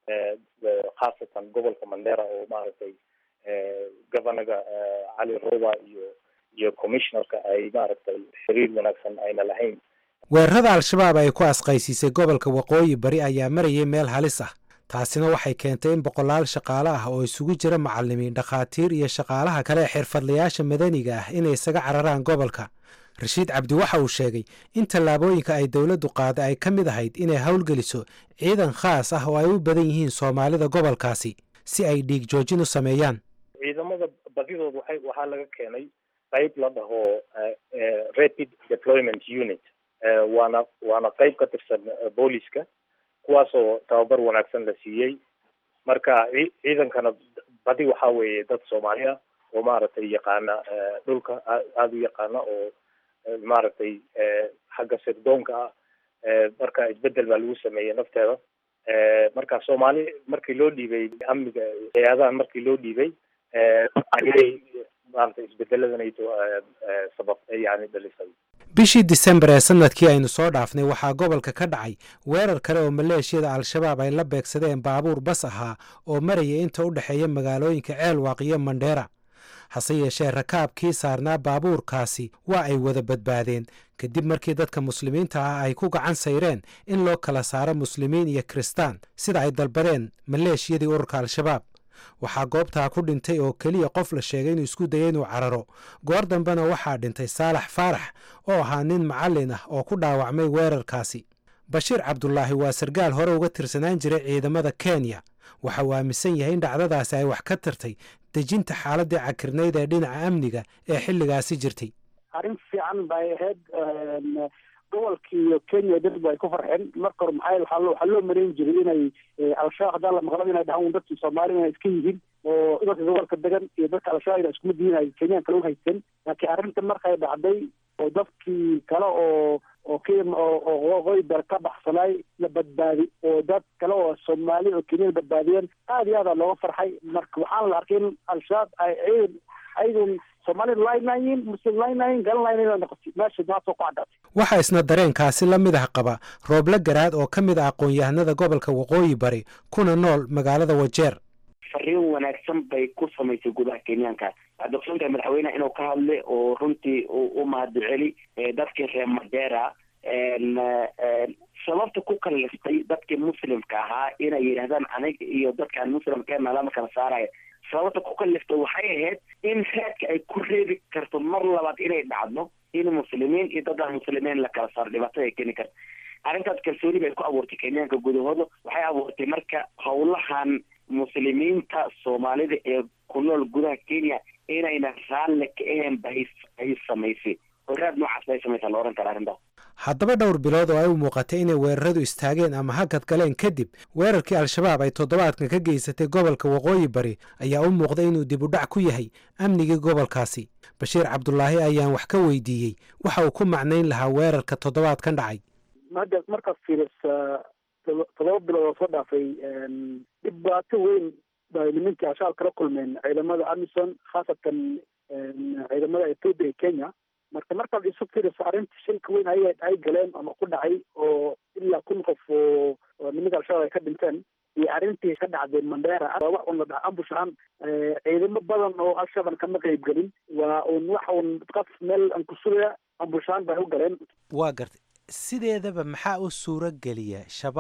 khaasatan gobolka mandera oo maaragtay governaga cali roba iyo iyo commissionerka ay maaragtay xiriir wanaagsan ayna lahayn weerarada al-shabaab ay ku asqaysiisay gobolka waqooyi bari ayaa marayay meel halis ah taasina waxay keentay in boqolaal shaqaale ah oo isugu jira macallimiin dhakhaatiir iyo shaqaalaha kale ee xirfadlayaasha madaniga ah inay isaga cararaan gobolka rashiid cabdi waxa uu sheegay in tallaabooyinka ay dowladdu qaaday ay ka mid ahayd inay howlgeliso ciidan khaas ah oo ay u badan yihiin soomaalida gobolkaasi si ay dhiig joojin u sameeyaan ciidamada badidood waxay waxaa laga keenay qayb la dhaho rapid deployment unit waana waana qayb ka tirsan booliska kuwaasoo tababar wanaagsan la siiyey marka ciidankana badi waxa weeye dad soomaali ah oo maaragtay yaqaana dhulka aada u yaqaana oo maaragtay xagga sirdoonka ah marka isbedel baa lagu sameeyey nafteeda marka soomaali markii loo dhiibay amniga hay-adahan markii loo dhiibay ayay maaragtay isbedeladanayto sabab yani dhalisay bishii disembar ee sanadkii aynu soo dhaafnay waxaa gobolka ka dhacay weerar kale oo maleeshiyada al-shabaab ay la beegsadeen baabuur bas ahaa oo maraya inta u dhexeeya magaalooyinka ceelwaaq iyo mandheera hase yeeshee rakaabkii saarnaa baabuurkaasi waa ay wada badbaadeen kadib markii dadka muslimiinta ah ay ku gacan sayreen in loo kala saaro muslimiin iyo kiristaan sida ay dalbadeen maleeshiyadii ururka al-shabaab waxaa goobtaa ku dhintay oo keliya qof la sheegay inuu isku dayay inuu cararo goor dambena waxaa dhintay saalax faarax oo ahaa nin macallin ah oo ku dhaawacmay weerarkaasi bashiir cabdulaahi waa sargaal hore uga tirsanaan jiray ciidamada kenya waxa uu aaminsan yahay in dhacdadaasi ay wax ka tartay dejinta xaaladii cakirnayd ee dhinaca amniga ee xilligaasi jirtay arrin fiican bay ahayd gobolkii iyo kenya dadbu ay ku farxeen marka hore maxaa waxaa loo waxaa loo marayn jiray inay al-shabaab haddaan la maqlaba inay dhahaan dadkii soomaali inay iska yihiin oo dadka gobolka degan iyo dadka al-shabaab ina iskuma diin ay kenyaan kale uhaysan laakiin arrinta markay dhacday oo dadkii kale oo oo k oo waqooyi bar ka baxsanay la badbaadi oo dad kale oo soomaali oo kenyada badbaadiyeen aada iyo aada looga farxay marka waxaana la arkay in al-shabaab ay ciidan ayadun soomaalida laaynayin muslim laaynayin galanlayn noqotay meesha maasoo ku cadhaatay waxaa isna dareenkaasi la mid ah qaba rooble garaad oo ka mid ah aqoon-yahanada gobolka waqooyi bari kuna nool magaalada wajeer fariin wanaagsan bay ku samaysay gudaha kenyaanka waxaad ogsoontahay madaxweyneha inuu ka hadlay oo runtii u mahadceli dadkii reer madera sababta ku kaliftay dadkii muslimka ahaa inay yidhahdaan aniga iyo dadkaan muslimkeena lama kala saaraya sababta ku kaliftay waxay ahayd in raadka ay ku reebi karto mar labaad inay dhacdo in muslimiin iyo dad aan muslimiin la kala saaro dhibaatada ay keeni karto arrintaas kalsooni bay ku abuurtay kenyaanka gudahooda waxay abuurtay marka howlahan muslimiinta soomaalida ee ku nool gudaha kenya inayna raalle ka ahayn ba ay samaysay horaad noocaas bay samaysaa la ohan kara arrintaas haddaba dhowr bilood oo ay u muuqatay inay weeraradu istaageen ama hakad galeen kadib weerarkii al-shabaab ay toddobaadkan ka geysatay gobolka waqooyi bari ayaa u muuqday inuu dib u dhac ku yahay amnigii gobolkaasi bashiir cabdulaahi ayaan wax ka weydiiyey waxa uu ku macnayn lahaa weerarka toddobaadkan dhacay hadda markaad fiirisa todoba bilood oo soo dhaafay dhibaato weyn bay nimankii al-shabaab kala kulmeen ciidamada amison khaasatan ciidamada ethoopia iyo kenya marka markaad isu fiiriso arrinta shilka weyn ay ay galeen ama ku dhacay oo ilaa kun qof oo nimanka al-shabaab ay ka dhinteen iyo arrintii ka dhacday mandera waa wax un la dhaha ambush ahaan ciidamo badan oo al-shabaab kama qeyb gelin waa un wax un qaf meel aan ku sugaya ambush ahaan bay u galeen waa gartay sideedaba maxaa u suuro geliya shabaab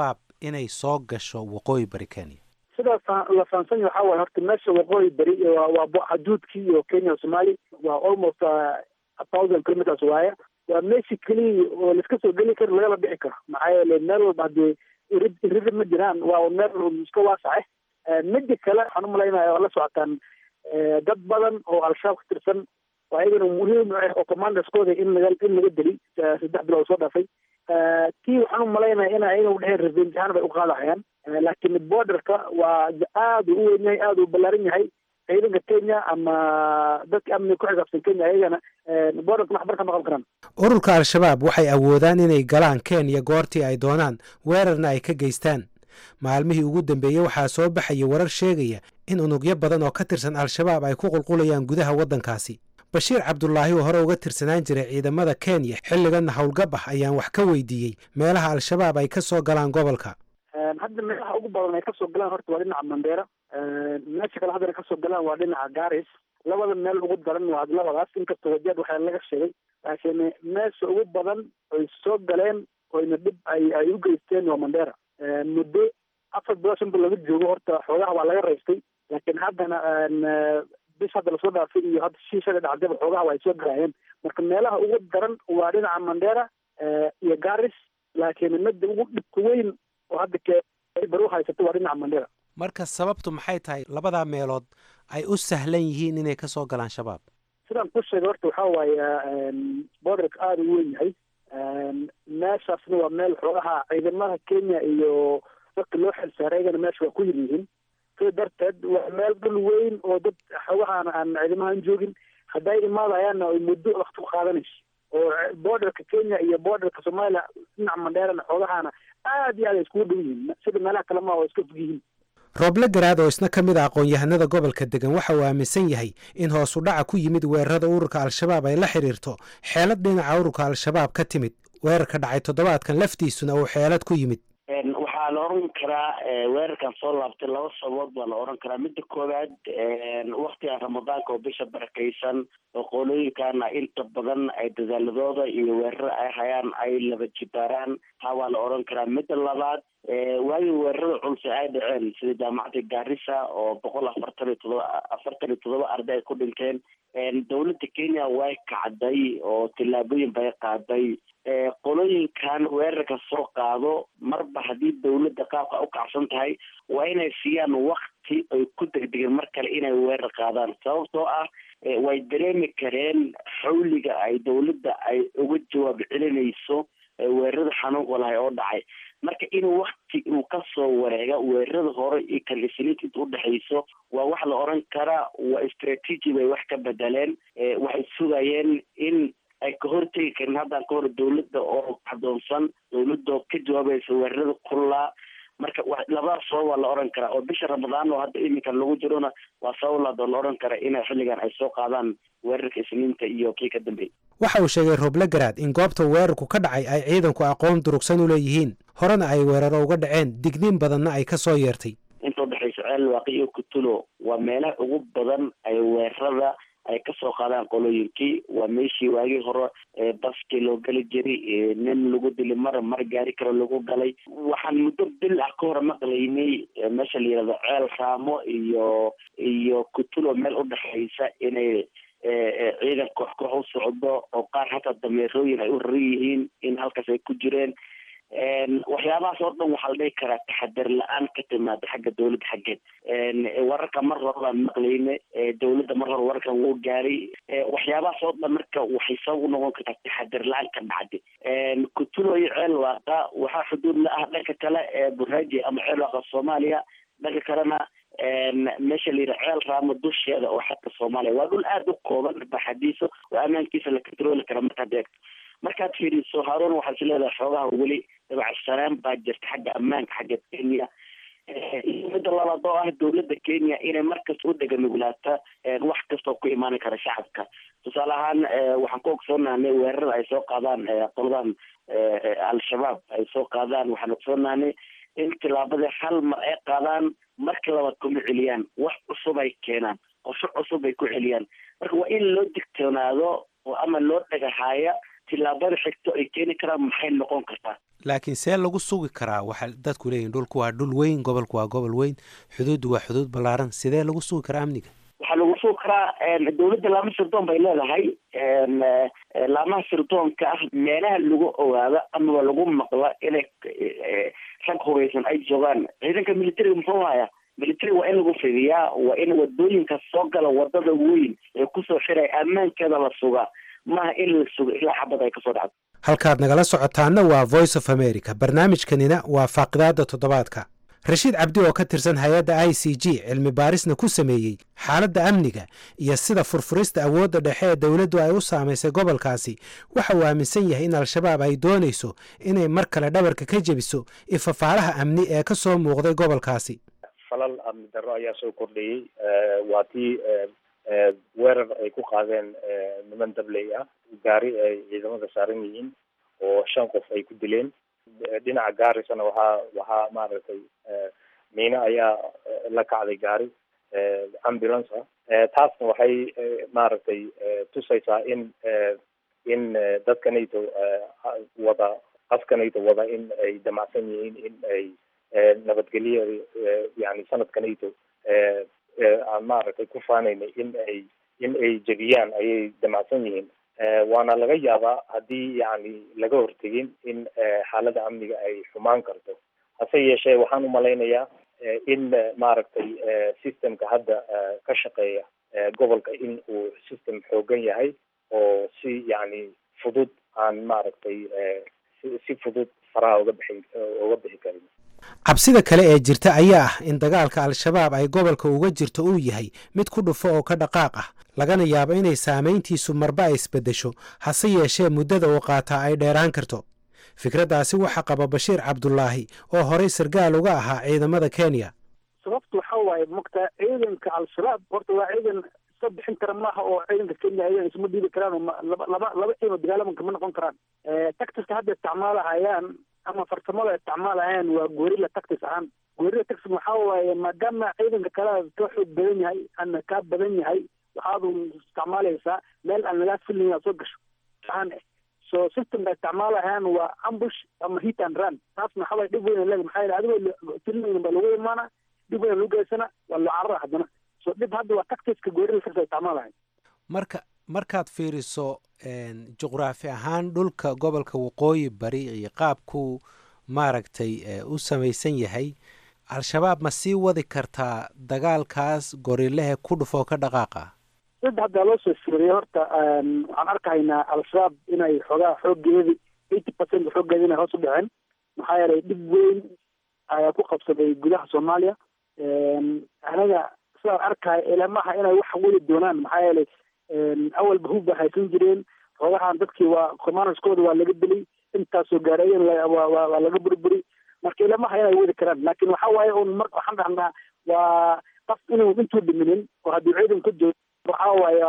inay soo gasho waqooyi bari kenya sidaas la fahamsan yahay waxaa waaye horta meesha waqooyi beri waa waa xaduudkii iyo kenya somaali waa almost a thousand kilometers waaye waa meeshii keliya oo laiska soo geli karo lagala bixi karo maxaa yeele meel walba haddii irid irida ma jiraan waa meel iska waasace midi kale waxaan umalaynaya waa la socotaan dad badan oo al-shabaab ka tirsan oo ayagana muhiim u ah oo commanderskooda in laga in laga deli saddex bilood soo dhaafay tii waxaan umalaynaya in ayaga udheheen revenge ahaan bay uqaadahayaan laakiin borderka waa aada u weyn yahay aada u ballaaran yahay ciidanka kenya ama dadka amniga ku xisaabsan kenya ayagana borderka waxbar ka maqan karaan ururka al-shabaab waxay awoodaan inay galaan kenya goortii ay doonaan weerarna ay ka geystaan maalmihii ugu dambeeyey waxaa soo baxaya warar sheegaya in unugyo badan oo ka tirsan al-shabaab ay ku qulqulayaan gudaha waddankaasi bashiir cabdulaahi oo hore uga tirsanaan jiray ciidamada kenya xilliganna howlgab ah ayaan wax ka weydiiyey meelaha al-shabaab ay ka soo galaan gobolka hadda meelaha ugu badan ay kasoo galaan horta waa dhinaca mandera meesha kale haddana kasoo galaan waa dhinaca garis labada meel ugu daran waa labadaas inkastoo wajeed waxaa laga sheegay laakiin meesha ugu badan oy soo galeen oyna dhib ay ay u geysteen waa mandera muddo afar bilood shan bilood laga joogo horta xoogaha waa laga raystay laakiin haddana bis hadda lasoo dhaafay iyo hadda shiishada dhacdaba xoogaha waa ay soo galayeen marka meelaha ugu daran waa dhinaca mandera iyo garis laakiin midda ugu dhibka weyn oo hadda baru haysato waa dhinaca mandera marka sababtu maxay tahay labadaa meelood ay u sahlan yihiin inay ka soo galaan shabaab sidaan ku sheegay horta waxaa waaye borderka aada u weyn yahay meeshaasna waa meel xoogaha ciidamada kenya iyo dadka loo xilsaaray ayagana meesha waa ku yir yihiin sida darteed waa meel dhul weyn oo dad xoogahaan aan ciidamahan joogin hadday imaadayaanna ay muddo wakti ku qaadanayso oo borderka kenya iyo borderka soomaaliya dhinaca mandheerana xoogahaana aad iyo aad ay iskugu dhow yihiin sida meelaha kale maa oo iska fog yihiin rooble garaad oo isna ka mid a aqoon-yahanada gobolka degan waxa uu aaminsan yahay in hoos u dhaca ku yimid weerarada ururka al-shabaab ay la xidhiirto xeelad dhinaca ururka al-shabaab ka timid weerarka dhacay toddobaadkan laftiisuna uu xeelad ku yimid waxaa la oran karaa weerarkan soo laabtay laba sababood baa la oran karaa midda koowaad waktigan ramadaanka oo bisha barakaysan oo qolooyinkana inta badan ay dadaaladooda iyo weerarada ay hayaan ay laba jibaaraan taa waa la oran karaa midda labaad waagii weerarada culse ay dhaceen sida jaamacadda gaarisa oo boqol afartan iyo todoba afartan iyo todoba arday ay ku dhinteen dowladda kenya way kacday oo tillaabooyin bay qaaday qolooyinkan weerarka soo qaado marba haddii dowladda qaabka u kacsan tahay waa inay siiyaan wakti ay ku degdegeen mar kale inay weerar qaadaan sababtoo ah way dareemi kareen xawliga ay dowladda ay uga jawaab celinayso weerarada xanuunka lahay oo dhacay marka in wakti uu kasoo wareega weerarada hore iyo kan isniinta inta udhexayso waa wax la oran karaa waa istraatiiji bay wax ka bedeleen waxay sugayeen in ay ka hortegi karin haddaan ka hor dowladda oo adoonsan dowladoo ka jawaabaysa weerarada kullaa marka labadaas sabab waa la oran karaa oo bisha ramadaan oo hadda iminkan lagu jirona waa sabab laad oo la oran kara inay xilligan ay soo qaadaan weerarka isniinta iyo kii ka dambeeyay waxa uu sheegay rooble garaad in goobta weerarku ka dhacay ay ciidanku aqoon durugsan u leeyihiin horena ay weeraro uga dhaceen digniin badanna ay ka soo yeertay inta udhexaysa ceel waaqi iyo kutulo waa meelaha ugu badan ay weerarada ay kasoo qaadaan qolooyinkii waa meeshii waagii hore baskii loo geli jiray nin lagu dili mar mar gaari kale lagu galay waxaan muddo bil ah ka hor maqlaynay meesha la yihahdo ceel raamo iyo iyo kutulo meel udhexaysa inay ciidan koox koox u socdo oo qaar hataa dameerooyin ay u raran yihiin in halkaas ay ku jireen waxyaabahaas oo dhan waxaa la dhihi karaa taxadar la-aan ka timaada xagga dowladda xaggeed wararka mar hore baan maqlayne dowladda mar hore wararkan wuu gaaray waxyaabahaas oo dhan marka waxay sabab u noqon kartaa taxadar la-aan ka dhacday kutulo iyo ceel waaqa waxaa xuduud la ah dhanka kale ee buraaji ama ceel waaqa soomaaliya dhanka kalena meesha la yidhaha ceel raamo dusheeda oo xagga soomaaliya waa dhul aada u kooban baxadiisa oo ammaankiisa la controli kara markaad eegto markaad fiiriso haarun waxaad is leedahay xoogaha weli dabacsanaan baa jirta xagga ammaanka xagga kenya iyo midda labaad oo ah dowladda kenya inay markasta u deganuglaata wax kastoo ku imaan kara shacabka tusaale ahaan waxaan ku ogsoonaanay weerarada ay soo qaadaan qoladan al-shabaab ay soo qaadaan waxaan ogsoonaanay in tilaabada hal mar ay qaadaan marka labaad kuma celiyaan wax cusub ay keenaan qorsho cusub ay ku celiyaan marka waa in loo digtoonaado oo ama loo dhagahaaya tillaabada xigto ay keeni karaan maxay noqon kartaa laakiin see lagu sugi karaa waxa dadku leeyihin dhulku waa dhul weyn gobolku waa gobol weyn xuduuddu waa xuduud ballaaran sidee lagu sugi karaa amniga waxaa lagu sugi karaa dowladda laama sirdoon bay leedahay laamaha sirdoonka ah meelaha lagu ogaado amaba lagu maqla inay rag hubaysan ay joogaan ciidanka militariga muxuu haya military waa in lagu fidiyaa waa in wadooyinka soo gala wadada weyn ee kusoo xiray ammaankeeda la sugaa maaha in la sugo ilaa xabad ay kasoo dhacdo halkaad nagala socotaana waa voice of america barnaamijkanina waa faaqidaada toddobaadka rashiid cabdi oo ka tirsan hay-adda i c g cilmi baarisna ku sameeyey xaaladda amniga iyo sida furfurista awoodda dhexe ee dowladdu ay u saamaysay gobolkaasi waxa uu aaminsan yahay in al-shabaab ay doonayso inay mar kale dhabarka ka jebiso ifafaalaha amni ee ka soo muuqday gobolkaasi falal amni darro ayaa soo kordhayey waa tii weerar ay ku qaadeen niman dabley ah gaari ay ciidamada saaran yihiin oo shan qof ay ku dileen dhinaca gaarisana waxaa waxaa maaragtay miine ayaa la kacday gaari ambulance ah taasna waxay maaragtay tusaysaa in in dadkanayto wada qaskanayto wada in ay damacsan yihiin in ay nabadgelyo yani sanadkanayto aan maaragtay ku faanayna in ay in ay jebiyaan ayay damacsan yihiin waana laga yaabaa haddii yani laga hortegin in xaalada amniga ay xumaan karto hase yeeshee waxaan umalaynayaa in maaragtay systemka hadda ka shaqeeya gobolka in uu system xoogan yahay oo si yani fudud aan maaragtay si fudud faraha uga bixi uga bixi karin cabsida kale ee jirta ayaa ah in dagaalka al-shabaab ay gobolka uga jirto uu yahay mid ku dhufo oo ka dhaqaaq ah lagana yaabo inay saamayntiisu marba ay isbeddesho hase yeeshee muddada uu qaataa ay dheeraan karto fikraddaasi waxaa qaba bashiir cabdulaahi oo horey sargaal uga ahaa ciidamada kenya sababtu waxa waaye mogtaa ciidanka al-shabaab horta waa ciidan iska bixin kara maaha oo ciidanka kenya ayagan isma dhiibi karaan oo laba laba laba ciidan dagaalamanka ma noqon karaan tactiska hadda isticmaalahayaan ama farsamada isticmaalahayaan waa gorilla tactis ahaan gorilla tactis waxaa waaye maadaama ciidanka kale ka xoog badan yahay ana kaa badan yahay waxaad isticmaalaysaa meel aan lagaa filin inaad soo gasho aan so systemka isticmaalahayaan waa ambush ama hit and run taasna waxaa waye dhib weyn leeg maxaa yeele adigoo filin baa lagu imaana dhib weyn lagu geysana waa loo carara haddana so dhib hadda waa tactiska gorilla tactis isticmaalahay marka markaad fiiriso juqraafi ahaan dhulka gobolka waqooyi bari iyo qaabkuu maaragtay u samaysan yahay al-shabaab ma sii wadi kartaa dagaalkaas gorilehe ku dhufoo ka dhaqaaqa sida haddaa loo soo fiiriyay horta waxaan arkahaynaa al-shabaab inay xoogaa xoogeedi eighty percent xoogeedi inay hoos u dhaceen maxaa yeelay dhib weyn ayaa ku qabsaday gudaha soomaaliya anaga sidaan arkaya ilamaha inay wax weli doonaan maxaa yeelay awalba hub ba haysan jireen xoogahan dadkii waa commanderskooda waa laga dilay intaasoo gaareeyen waa laga burburi marka ilamaha inay wadi karaan laakin waxa waaye un mar waxaan dhahnaa waa qof inuu intuu dhiminin oo haddii ciidan ka joogo waxa waaye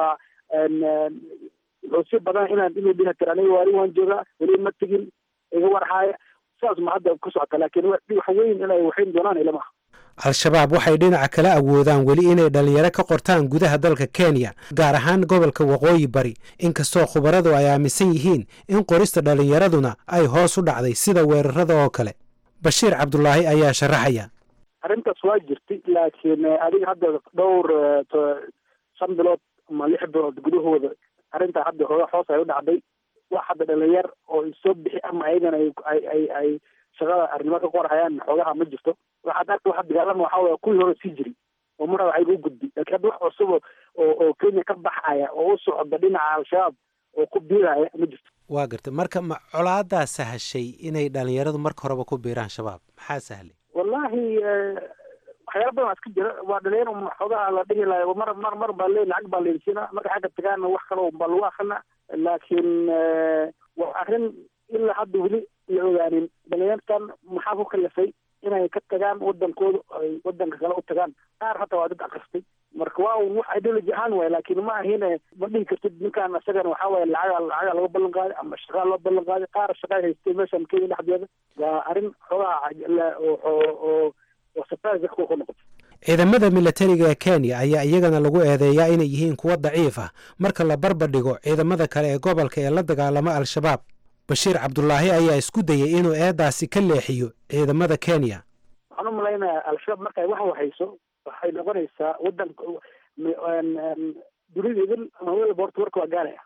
wuxuu si badan inaan inuu dhihi kara aniga waari waan joogaa weli ma tegin iga warhaaya sidaas ma hadda ku socota laakin wax weyn inay waxayn doonaan ilamaha al-shabaab waxay dhinaca kala awoodaan weli inay dhallinyaro ka qortaan gudaha dalka kenya gaar ahaan gobolka waqooyi bari inkastoo khubaradu ay aaminsan yihiin in qorista dhallinyaraduna ay hoos u dhacday sida weerarada oo kale bashiir cabdulaahi ayaa sharaxaya arrintaas waa jirtay laakiin adiga hadda dhowr shan bilood ama lix bilood gudahooda arrintaa hadda hooga hoos ay u dhacday wax hadda dhalinyar oo soo bixi ama ayagana ay ay ay shaqada arrimo ka qorhayaan xoogaha ma jirto waxaad arka waxa dagaalama waxa waya kuwii hore sii jiri oo mar waxayga u gudbi laakiin hadda wax cusub oo oo kenya ka baxaya oo u socda dhinaca al-shabaab oo ku biiraya ma jirto waa gartay marka ma colaadaa sahashay inay dhalinyaradu marka horeba ku biiraan shabaab maxaa sahlay wallahi waxyaala badan iska jira waa dhalinyar xoogaha la dhihi lahay mar mar mar baa le lacag baa leensina marka xagga tagaana wax kale baa lagu akrina laakiin waa arrin ilaa hadda weli la ogaanin dhalinyartan maxaa ku kalifay inay ka tagaan wadankooda ay wadanka kale u tagaan qaar hataa waa dad akristay marka waa un wax ideology ahaan waay laakiin ma ahine ma dhihi kartid ninkaan isagana waxaa waaye lacaga lacaga laga ballan qaaday ama shaqaa loo ballan qaaday qaar shaqaa haystay meeshan kenya dhexdeeda waa arrin xoogaha oo oo oo surprise dadka ku noqotay ciidamada milatariga ee kenya ayaa iyagana lagu eedeeyaa inay yihiin kuwo daciif ah marka la barbardhigo ciidamada kale ee gobolka ee la dagaalama al-shabaab bashiir cabdulaahi ayaa isku dayey inuu eedaasi ka leexiyo ciidamada kenya waxaan u malaynayaa al-shabaab markay wax wahayso waxay noqonaysaa wadanka dunida idin ama welba horta warka waa gaaraya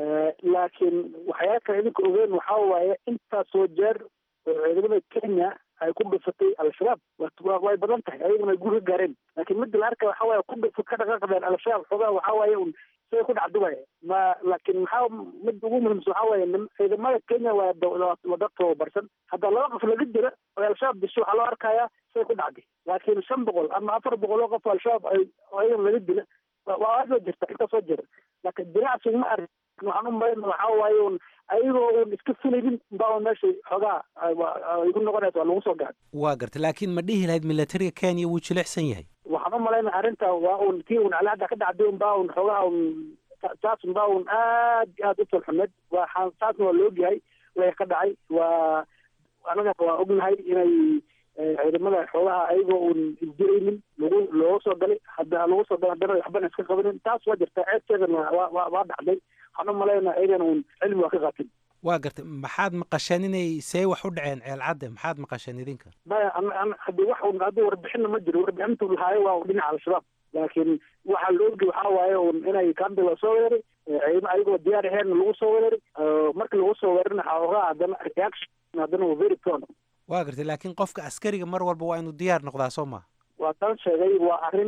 laakiin waxyaala kale idinka ogeen waxaa waaye intaasoo jeer oo ciidamada kenya ay ku dhufatay al-shabaab way badan tahay ayaguna ay guur ka gaareen laakiin midda la arkaya waxaa waaye ku dhufa ka dhaqaaqdeen al-shabaab xoogaa waxaa waaye un siday ku dhacdo waaye ma laakiin maxaa midda ugu muhiimsan waxaa waaye ciidamada kenya waa waa dad tababarsan hadda laba qof laga jira oo al-shabaab disho waxaa loo arkayaa siday ku dhacday laakiin shan boqol ama afar boqol oo qof oo al-shabaab ay ayagana laga dila waa aad soo jirta intaa soo jira laakiin dinacsi ma ark waxaan u malayna waxaa waaye un ayagoo un iska filaynin baa meesha xoogaa igu noqonaysa waa lagu soo gaad waa garta laakiin ma dhihi lahayd milatariga kenya wuu jilicsan yahay waxaan u malayna arrinta waa un tii un calaada ka dhacday un baa un xoogaa un taas un baa un aad aad u tolxumeed waa taasna waa la ogyahay way ka dhacay waa anaga waa ognahay inay ciidamada xoogaha ayagoo un isdiraynin lagu looga soo galay hadda lagu soo galay haddana waxbana iska qabanin taas waa jirta ceebteedana waa waa waa dhacday waxaan u malaynaa ayagana un cilmi waa ka qaatin waa gartay maxaad maqasheen inay see wax u dhaceen ceelcadde maxaad maqasheen idinka maya hadii wax un hadda warbixinna ma jiro warbixintu lahaayo waa dhinaca al-shabaab laakiin waxaa la ogi waxaa waaye un inay kanda la soo weeraray ciidamo ayagoo diyaar aheyn lagu soo weeraray markii lagu soo weerarina xoogaa haddana reaction haddana waa very prone waa gartay laakiin qofka askariga mar walba waa inuu diyaar noqdaa soo ma waa tan sheegay waa arrin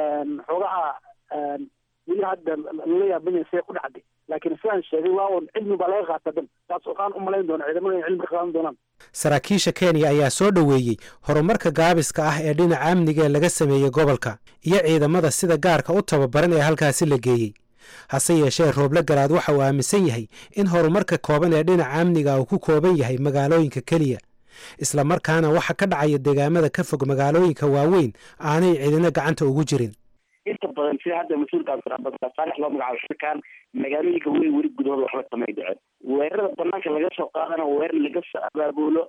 xoogaha weli hadda lala yaabanya see ku dhacday laakiin sidaan sheegay waa un cilmi baa laga qaata dan taas waxaan u malayn doona ciidamada in cilmi ka qaadan doonaan saraakiisha kenya ayaa soo dhoweeyey horumarka gaabiska ah ee dhinaca amniga ee laga sameeyey gobolka iyo ciidamada sida gaarka u tababaran ee halkaasi la geeyey hase yeeshee rooble garaad waxa uu aaminsan yahay in horumarka kooban ee dhinaca amniga uu ku kooban yahay magaalooyinka keliya isla markaana waxa ka dhacaya deegaamada ka fog magaalooyinka waaweyn aanay cidina gacanta ugu jirin inta badan sida hadda mas-uulka abdiraxmaan loo magacaabo shirkan magaalooyinka weyn weli gudahooda waxba kamay dhicin weerarada banaanka laga soo qaadana weerar laga soo abaabulo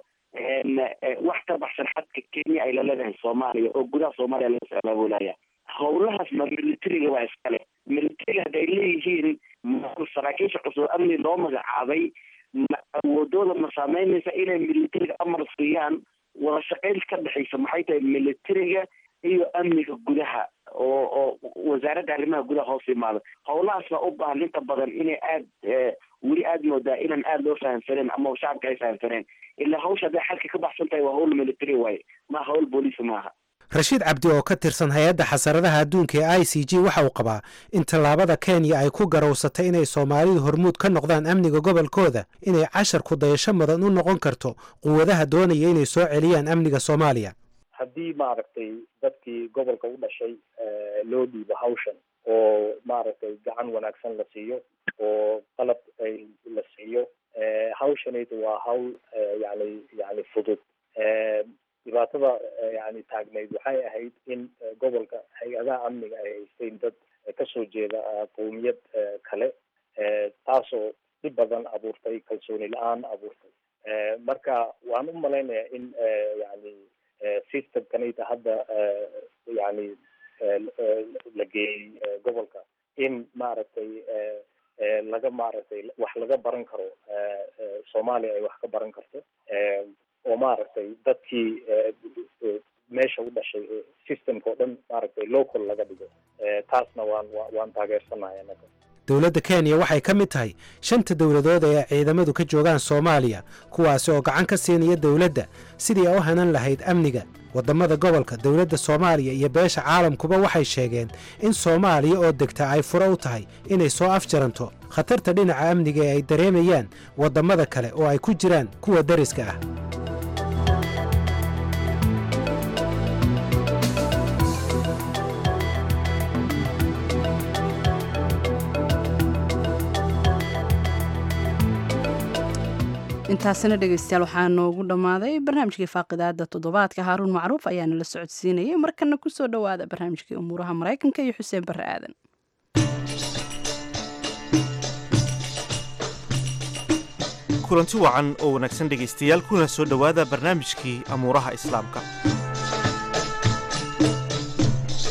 wax ka baxsan xadka kenya ay laleedahay soomaaliya oo gudaha soomaaliya laga soo abaabulaya howlahaas ma militariga waa iskale militariga hadda ay leeyihiin saraakiisha cusub amni loo magacaabay ma awoodooda ma saameynaysa inay militariga amar siiyaan wada shaqayn ka dhexaysa maxay tahay militariga iyo amniga gudaha oo oo wasaaradda arrimaha gudaha hoos imaada howlahaas baa u baahan inta badan inay aad weli aada moodaa inaan aada loo fahamsaneen ama shacabka ay fahamsaneen ilaa hawsha hadday xalka ka baxsan tahay waa hawl military waaye ma hawl booliis maaha rashiid cabdi oo ka tirsan hay-adda xasaradaha adduunka ee i c g waxa uu qabaa in tallaabada kenya ay ku garowsatay inay soomaalidu hormuud ka noqdaan amniga gobolkooda inay cashar ku dayasho mudan u noqon karto quwadaha doonaya inay soo celiyaan amniga soomaaliya haddii maaragtay dadkii gobolka u dhashay loo dhiibo hawshan oo maaragtay gacan wanaagsan la siiyo oo qalab ay la siiyo hawshanaydu waa hawl yani yani fudud dhibaatada yani taagnayd waxay ahayd in gobolka hay-adaha amniga ay haysteen dad kasoo jeeda qowmiyad kale taasoo dhib badan abuurtay kalsooni la-aan abuurtay marka waan u malaynayaa in yani systemkanayta hadda yani la geeyey gobolka in maaragtay laga maaragtay wax laga baran karo soomaaliya ay wax ka baran karto oo maaragtay dadkii meesha u dhashay systemka oo dhan maaragtay local laga dhigo taasna waan waan taageersanahay anaga dowladda kenya waxay ka mid tahay shanta dowladood ee ciidamadu ka joogaan soomaaliya kuwaasi oo gacan ka siinaya dowladda sidii ay u hanan lahayd amniga waddamada gobolka dowladda soomaaliya iyo beesha caalamkuba waxay sheegeen in soomaaliya oo degta ay furo u tahay inay soo afjaranto khatarta dhinaca amniga ee ay dareemayaan waddamada kale oo ay ku jiraan kuwa deriska ah intaasina dhegeystayaal waxaa noogu dhammaaday barnaamijkii faaqidaada toddobaadka haaruun macruuf ayaana la socodsiinayay markana kusoo dhowaada barnaamijkii umuuraha maraykanka iyo xuseen barre aadan kulanti wacan oo wanaagsan dhegaystayaal kuna soo dhowaada barnaamijkii amuuraha islaamka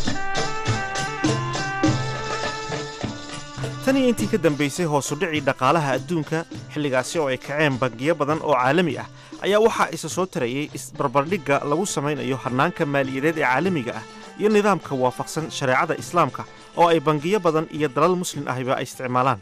tan iyo intii ka dambaysay hoosudhicii dhaqaalaha adduunka xilligaasi oo ay kaceen bangiyo badan oo caalami ah ayaa waxaa isa soo tarayay isbarbardhigga lagu samaynayo hannaanka maaliyadeed ee caalamiga ah iyo nidaamka waafaqsan shareecada islaamka oo ay bangiyo badan iyo dalal muslin ahiba ay isticmaalaan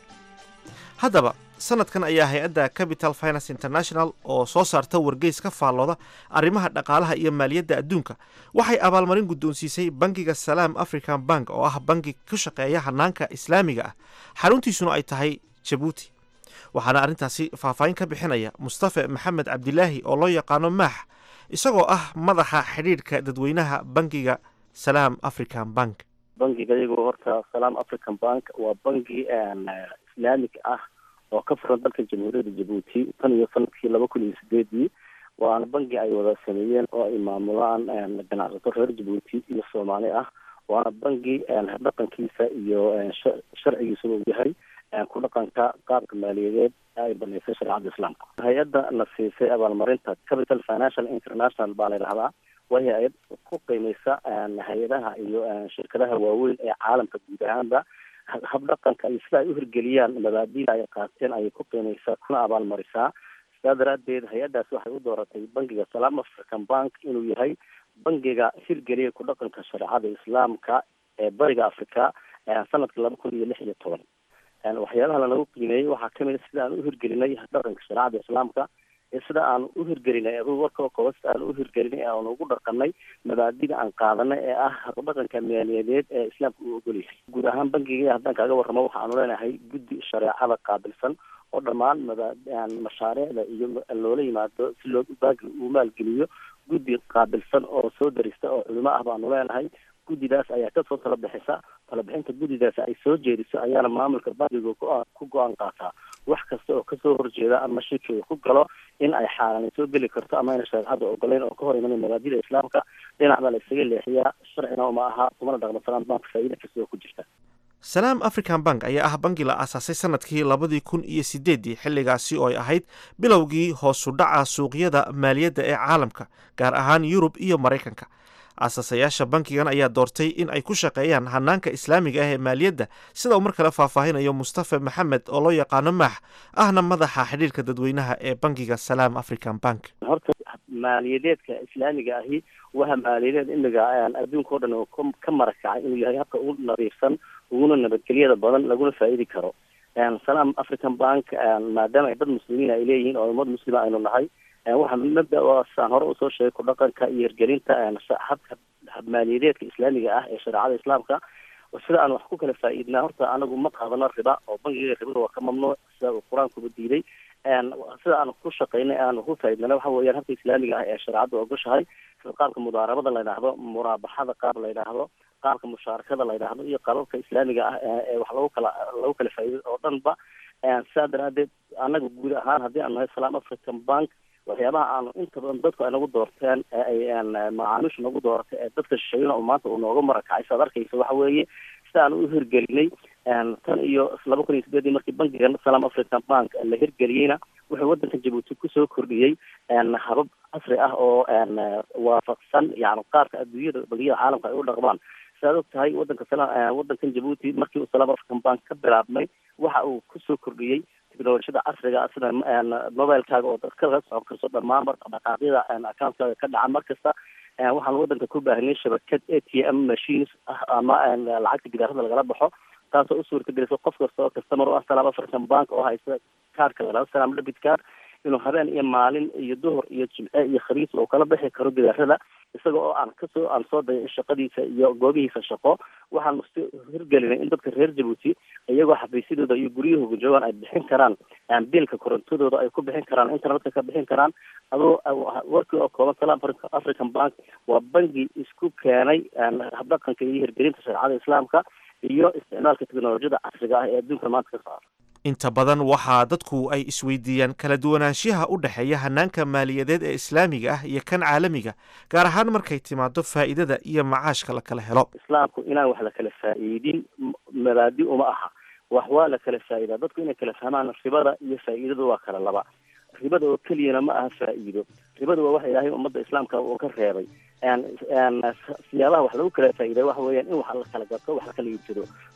haddaba sannadkan ayaa hay-adda capital finance international oo soo saarta wargeys ka faallooda arrimaha dhaqaalaha iyo maaliyadda adduunka waxay abaalmarin guddoonsiisay bangiga salaam african bank oo ah bangi ku shaqeeya hannaanka islaamiga ah xaruntiisuna ay tahay jabuuti waxaana arrintaasi faahfaahin ka bixinaya mustafe maxamed cabdilaahi oo loo yaqaano maax isagoo ah madaxa xidhiidhka dadweynaha bangiga salaam african bank bangiga iyagoo horta salaam african bank waa bangi islaamig ah oo ka furan dalka jamhuuriyadda jabuuti tan iyo sanadkii laba kun iyo sideedii waana bangi ay wada sameeyeen oo ay maamulaan ganacsato reer jabuuti iyo soomaali ah waana bangi dhaqankiisa iyo sharcigiisaba uu yahay ku dhaqanka qaabka maaliyadeed ay banaysay shareecada islaamka hay-adda na siisay abaalmarinta capital financial international baa la yidhahdaa waa hay-ad ku qiimeysa hay-adaha iyo shirkadaha waaweyn ee caalamka guud ahaanba habdhaqanka iyo sida ay u hirgeliyaan mabaadiida ay qaateen ayay ku qiimeysaa kuna abaalmarisaa sidaa daraaddeed hay-addaas waxay u dooratay bangiga salaam african bank inuu yahay bangiga hirgeliya ku dhaqanka shareecada islaamka ee bariga africa sanadka laba kun iyo lix iyo toban waxyaalaha lanagu qiimeeyey waxaa kamid a sida aan u hirgelinay dhaqanka shareecada islaamka iyo sida aan u hirgelinay aduu warka kooba sida aan u hirgelinay aan ugu dhaqanay mabaadida aan qaadanay ee ah habdhaqanka maaliyadeed ee islaamka uu ogolyahay guud ahaan bangiga haddaan kaaga warramo waxaanu leenahay guddi shareecada qaabilsan oo dhammaan maba mashaariicda iyo loola yimaado si loo bangi uu maalgeliyo guddi qaabilsan oo soo darista oo culimo ah baanu leenahay guddidaas ayaa kasoo tala bixisa talabixinta guddidaas ay soo jeediso ayaana maamulka bangiga ku go-aan qaataa wax kasta oo kasoo horjeeda ama shirki uu ku galo in ay xaaraan soo geli karto ama ayna shareecada ogoleyn oo ka hor imanay mabaadida islaamka dhinac baa la isaga leexiyaa sharcina uma aha kumana dhaqmo salaam bank faa'iida kasta oo ku jirta salaam african bank ayaa ah bangi la aasaasay sanadkii labadii kun iyo sideeddii xilligaasi oo ay ahayd bilowgii hoosu dhaca suuqyada maaliyadda ee caalamka gaar ahaan yurub iyo maraykanka aasasayaasha bankigan ayaa doortay in ay ku shaqeeyaan hanaanka islaamiga ah ee maaliyadda sida uu mar kale faahfaahinayo mustafa maxamed oo loo yaqaano maax ahna madaxa xidhiirka dadweynaha ee bankiga salaam african bank horta maaliyadeedka islaamiga ahi waxa maaliyadeed imiga adduunka o dhan oo ka marakacay inuu yahay habka ugu nadiifsan uguna nabadgelyada badan laguna faa'iidi karo salaam african bank maadaama ay dad muslimiin ay leeyihiin oo ummad muslima aynu nahay waxaa mabda saan hore usoo sheegay ku dhaqanka iyo hirgelinta habka habmaaliyadeedka islaamiga ah ee shareecada islaamka sida aan wax ku kala faa'iidnaa horta anagu ma qaadano riba oo bangiga ribada waa ka mamnuuc sida uu qur-aankuba diiday sida aan ku shaqaynay aan ku faa'iidnana waxa weeyaan habka islaamiga ah ee shareecada ogoshahay sida qaabka mudaarabada la yidhaahdo muraabaxada qaab la yidhaahdo qaabka mushaarakada la yidhaahdo iyo qaababka islaamiga ah ee wax lagu kala lagu kala faa'iido oo dhanba sidaa daraadeed anaga guud ahaan haddii aan nahay salaam african bank waxyaabaha aanu inta badan dadku ay nagu doorteen ee ay macaamiishu nagu dooratay ee dadka shisheeyana oo maanta uu nooga marakacay saad arkaysa waxa weeye sida aan u hirgelinay tan iyo laba kun iyo sideedii markii bankiga salaam african bank la hirgeliyeyna wuxuu waddanka jabuuti kusoo kordhiyey habab casri ah oo waafaqsan yani qaarka adduunyada bangiyada caalamka ay u dhaqmaan sidaad og tahay wadanka wadankan jabuuti markii uu salaam african bank ka bilaabmay waxa uu kusoo kordhiyey technolojiyada casriga sida mobilekaaga oo dad kala socon karto dhammaan dhaqdhaqaaqyada accountkaaga ka dhaca mar kasta waxaan wadanka ku baahnay shabakad a t m machines ah ama lacagta gidaarada lagala baxo taasoo u suurtagelisa qof kasta oo customer u ah salaam african bank oo haysta kaarka lalao salaam debit card inuu habeen iyo maalin iyo duhur iyo jimce iyo khamiis uu kala bixi karo gidaarada isaga oo aan kasoo aan soo dayay shaqadiisa iyo goobihiisa shaqo waxaan si hirgelinay in dadka reer jabuuti iyagoo xafiisyadooda iyo guryahooga joogaan ay bixin karaan biilka korontadooda ay ku bixin karaan internetka ka bixin karaan adoo warkii oo kooban salaam african bank waa bangi isku keenay habdhaqanka iyo hirgelinta shareecada islaamka iyo isticmaalka technolojiyada casriga ah ee adduunka maanta ka socda inta badan waxaa dadku ay isweydiiyaan kala duwanaanshiyaha u dhexeeya hanaanka maaliyadeed ee islaamiga ah iyo kan caalamiga gaar ahaan markay timaado faa'iidada iyo macaashka la kala helo islaamku inaan wax la kala faa'iidin mabaadi uma aha wax waa la kala faa'iidaa dadku inay kala fahmaan ribada iyo faa'iidadu waa kala laba ribada oo keliyana ma aha faa'iido ribada waa waxa ilaahay ummadda islaamka uu ka reebay siyaabaha wax lagu kala faa'iiday waxa weeyaan in wax la kala gato wax la kala iibsado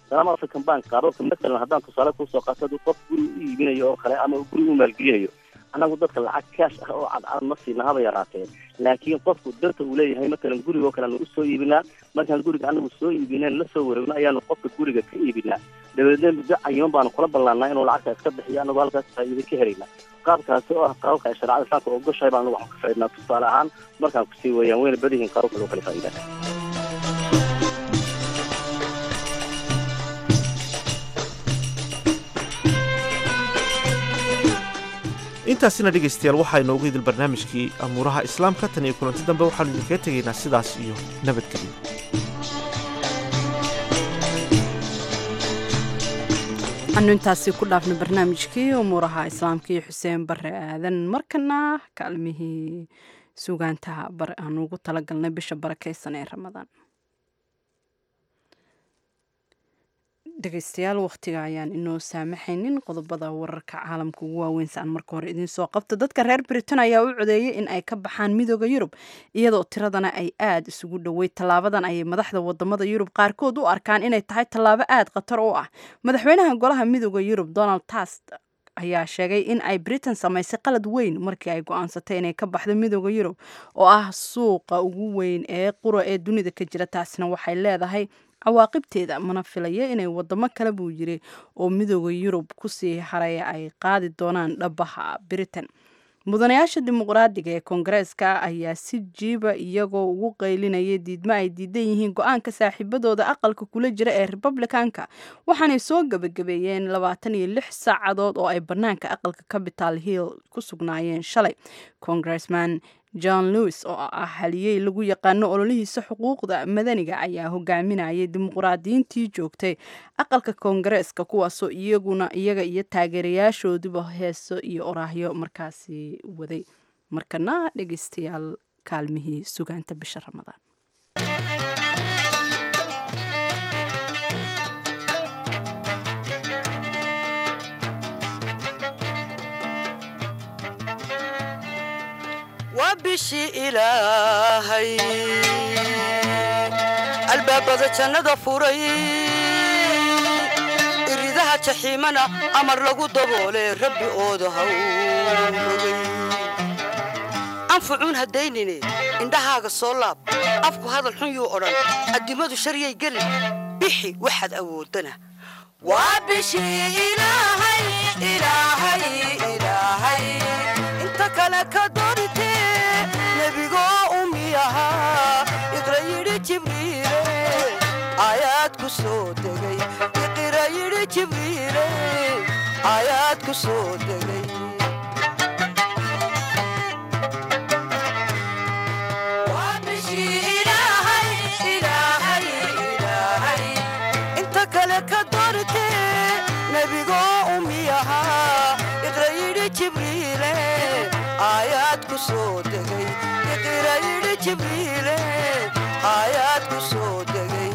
salaam african bank qaababka matalan haddaan tusaale kusoo qaato hadduu qof guri u iibinayo oo kale ama guri u maalgelinayo annagu dadka lacag kaash ah oo cadcad ma siina haba yaraatee laakiin qofku danta uu leeyahay matalan guriga oo kale aanu usoo iibinaa markaan guriga anagu soo iibineen lasoo wareegno ayaanu qofka guriga ka iibinaa dabeedna muddo cayiman baanu kula ballaannaa inuu lacagta iska bixiyo anagoo halkaas faa'iido ka helaynaa qaabkaasi oo ah qaababka ay shareecada islaamka ogoshahay baan anagu waxaan ka faa'iidnaa tusaale ahaan markaan kusii weeyaan wayna badihiin qaababka loo kala faa'iidaa intaasina dhegaystayaal waxaa inoogu idil barnaamijkii amuuraha islaamka tan iyo kulanti dambe waxaanu idinkaga tegaynaa sidaas iyo nabadgelyo anu intaasi ku dhaafna barnaamijkii umuuraha islaamka iyo xuseen bare aadan markana kaalmihii sugaantaha aan ugu talagalnay bisha barakeysan ee ramadaan dhegeystayaal wakhtiga ayaan inoo saamaxaynin qodobada wararka caalamka ugu waaweyn si aan marka hore idiin soo qabto dadka reer britain ayaa u codeeyay in ay ka baxaan midooda yurub iyadoo tiradana ay aada isugu dhoweyd tallaabadan ayay madaxda wadamada yurub qaarkood u arkaan inay tahay tallaabo aada khatar u ah madaxweynaha golaha midooda yurub donald tast ayaa sheegay in ay britain samaysay qalad weyn markii ay go-aansatay inay ka baxdo midooda yurub oo ah suuqa ugu weyn ee qura ee dunida ka jira taasina waxay leedahay cawaaqibteeda mana filaya inay wadamo kale buu yiri oo midooda yurub kusii haraya ay qaadi doonaan dhabaha britain mudanayaasha dimuqraadiga ee koongareeska ayaa si jiiba iyagoo ugu qaylinaya diidmo ay diidan yihiin go-aanka saaxiibadooda aqalka kula jira ee republicanka waxaanay soo gabagabeeyeen labaatan iyo lix saacadood oo ay banaanka aqalka capital hill ku sugnaayeen shalay congressman john lewis oo ah haliyey lagu yaqaano ololihiisa xuquuqda madaniga ayaa hogaaminayay dimuqraadiyiintii joogtay aqalka koongareeska kuwaasoo iyaguna iyaga iyo taageerayaashooduba heeso iyo oraahyo markaasi waday markana dhegeystayaal kaalmihii sugaanta bisha ramadaan waa bishii ilaahay albaabada jannada furay iridaha jaxiimana amar lagu daboole rabbi ooda hawrogay anfucuun haddaynine indhahaaga soo laab afku hadal xun yuu odhan addimadu sharyay gelin bixi waxaad awoodana waa bishii ilaahay ilaahay ilaahay inta kale ka dorite nebigoo umiyahaa iqra yidhi jibriile aayaad ku soo degay iqra yidhi jibriile aayaad ku soo degay Waa bishii Ilaahay, Ilaahay, Ilaahay. inta kale ka dorite nebigoo umiyahaa iqra yidhi jibriile aayaad ku soo degay iqra yidhi jibriile aayaad ku soo degay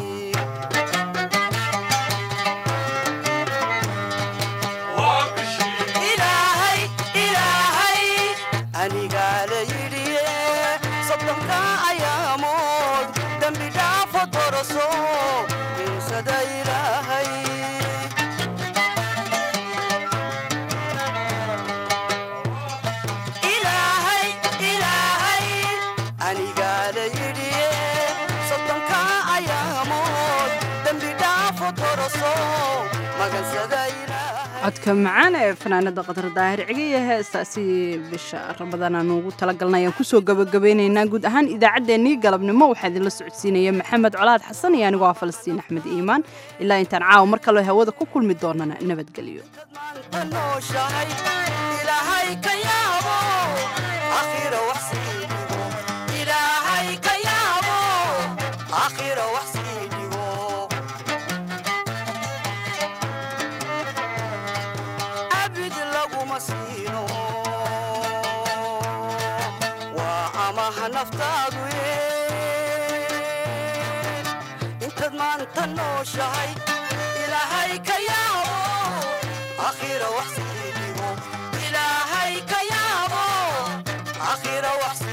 ilaahay ilaahay anigaa la yidhiye soddonka ayaamood dembi dhaafo doroso insada ilaahay ilaahay ilaahay anigaa la yidhiye soddonka ayaamood dembi dhaafo doroso magansada codka macaan ee fanaanada qatar daahir cigiya heestaasi bisha ramadaan aanu ugu talagalnay ayaan kusoo gabagabeynaynaa guud ahaan idaacaddeenii galabnimo waxaa idinla socodsiinaya maxamed colaad xasan iyo anigoo ah falastiin axmed iimaan ilaa intaan caawa mar kaloo hawada ku kulmi doonana nabadgelyo nooshahay ilaahay ka yaabo akhira wax sii dhigo ilaahay ka yaabo akhira wax sii dhigo abid laguma siino waa amaha naftaadu ye intaad maanta nooshahay ilaahay ka yaabo akhira wax sii dhigo ilaahay ka yaabo akhira wax sii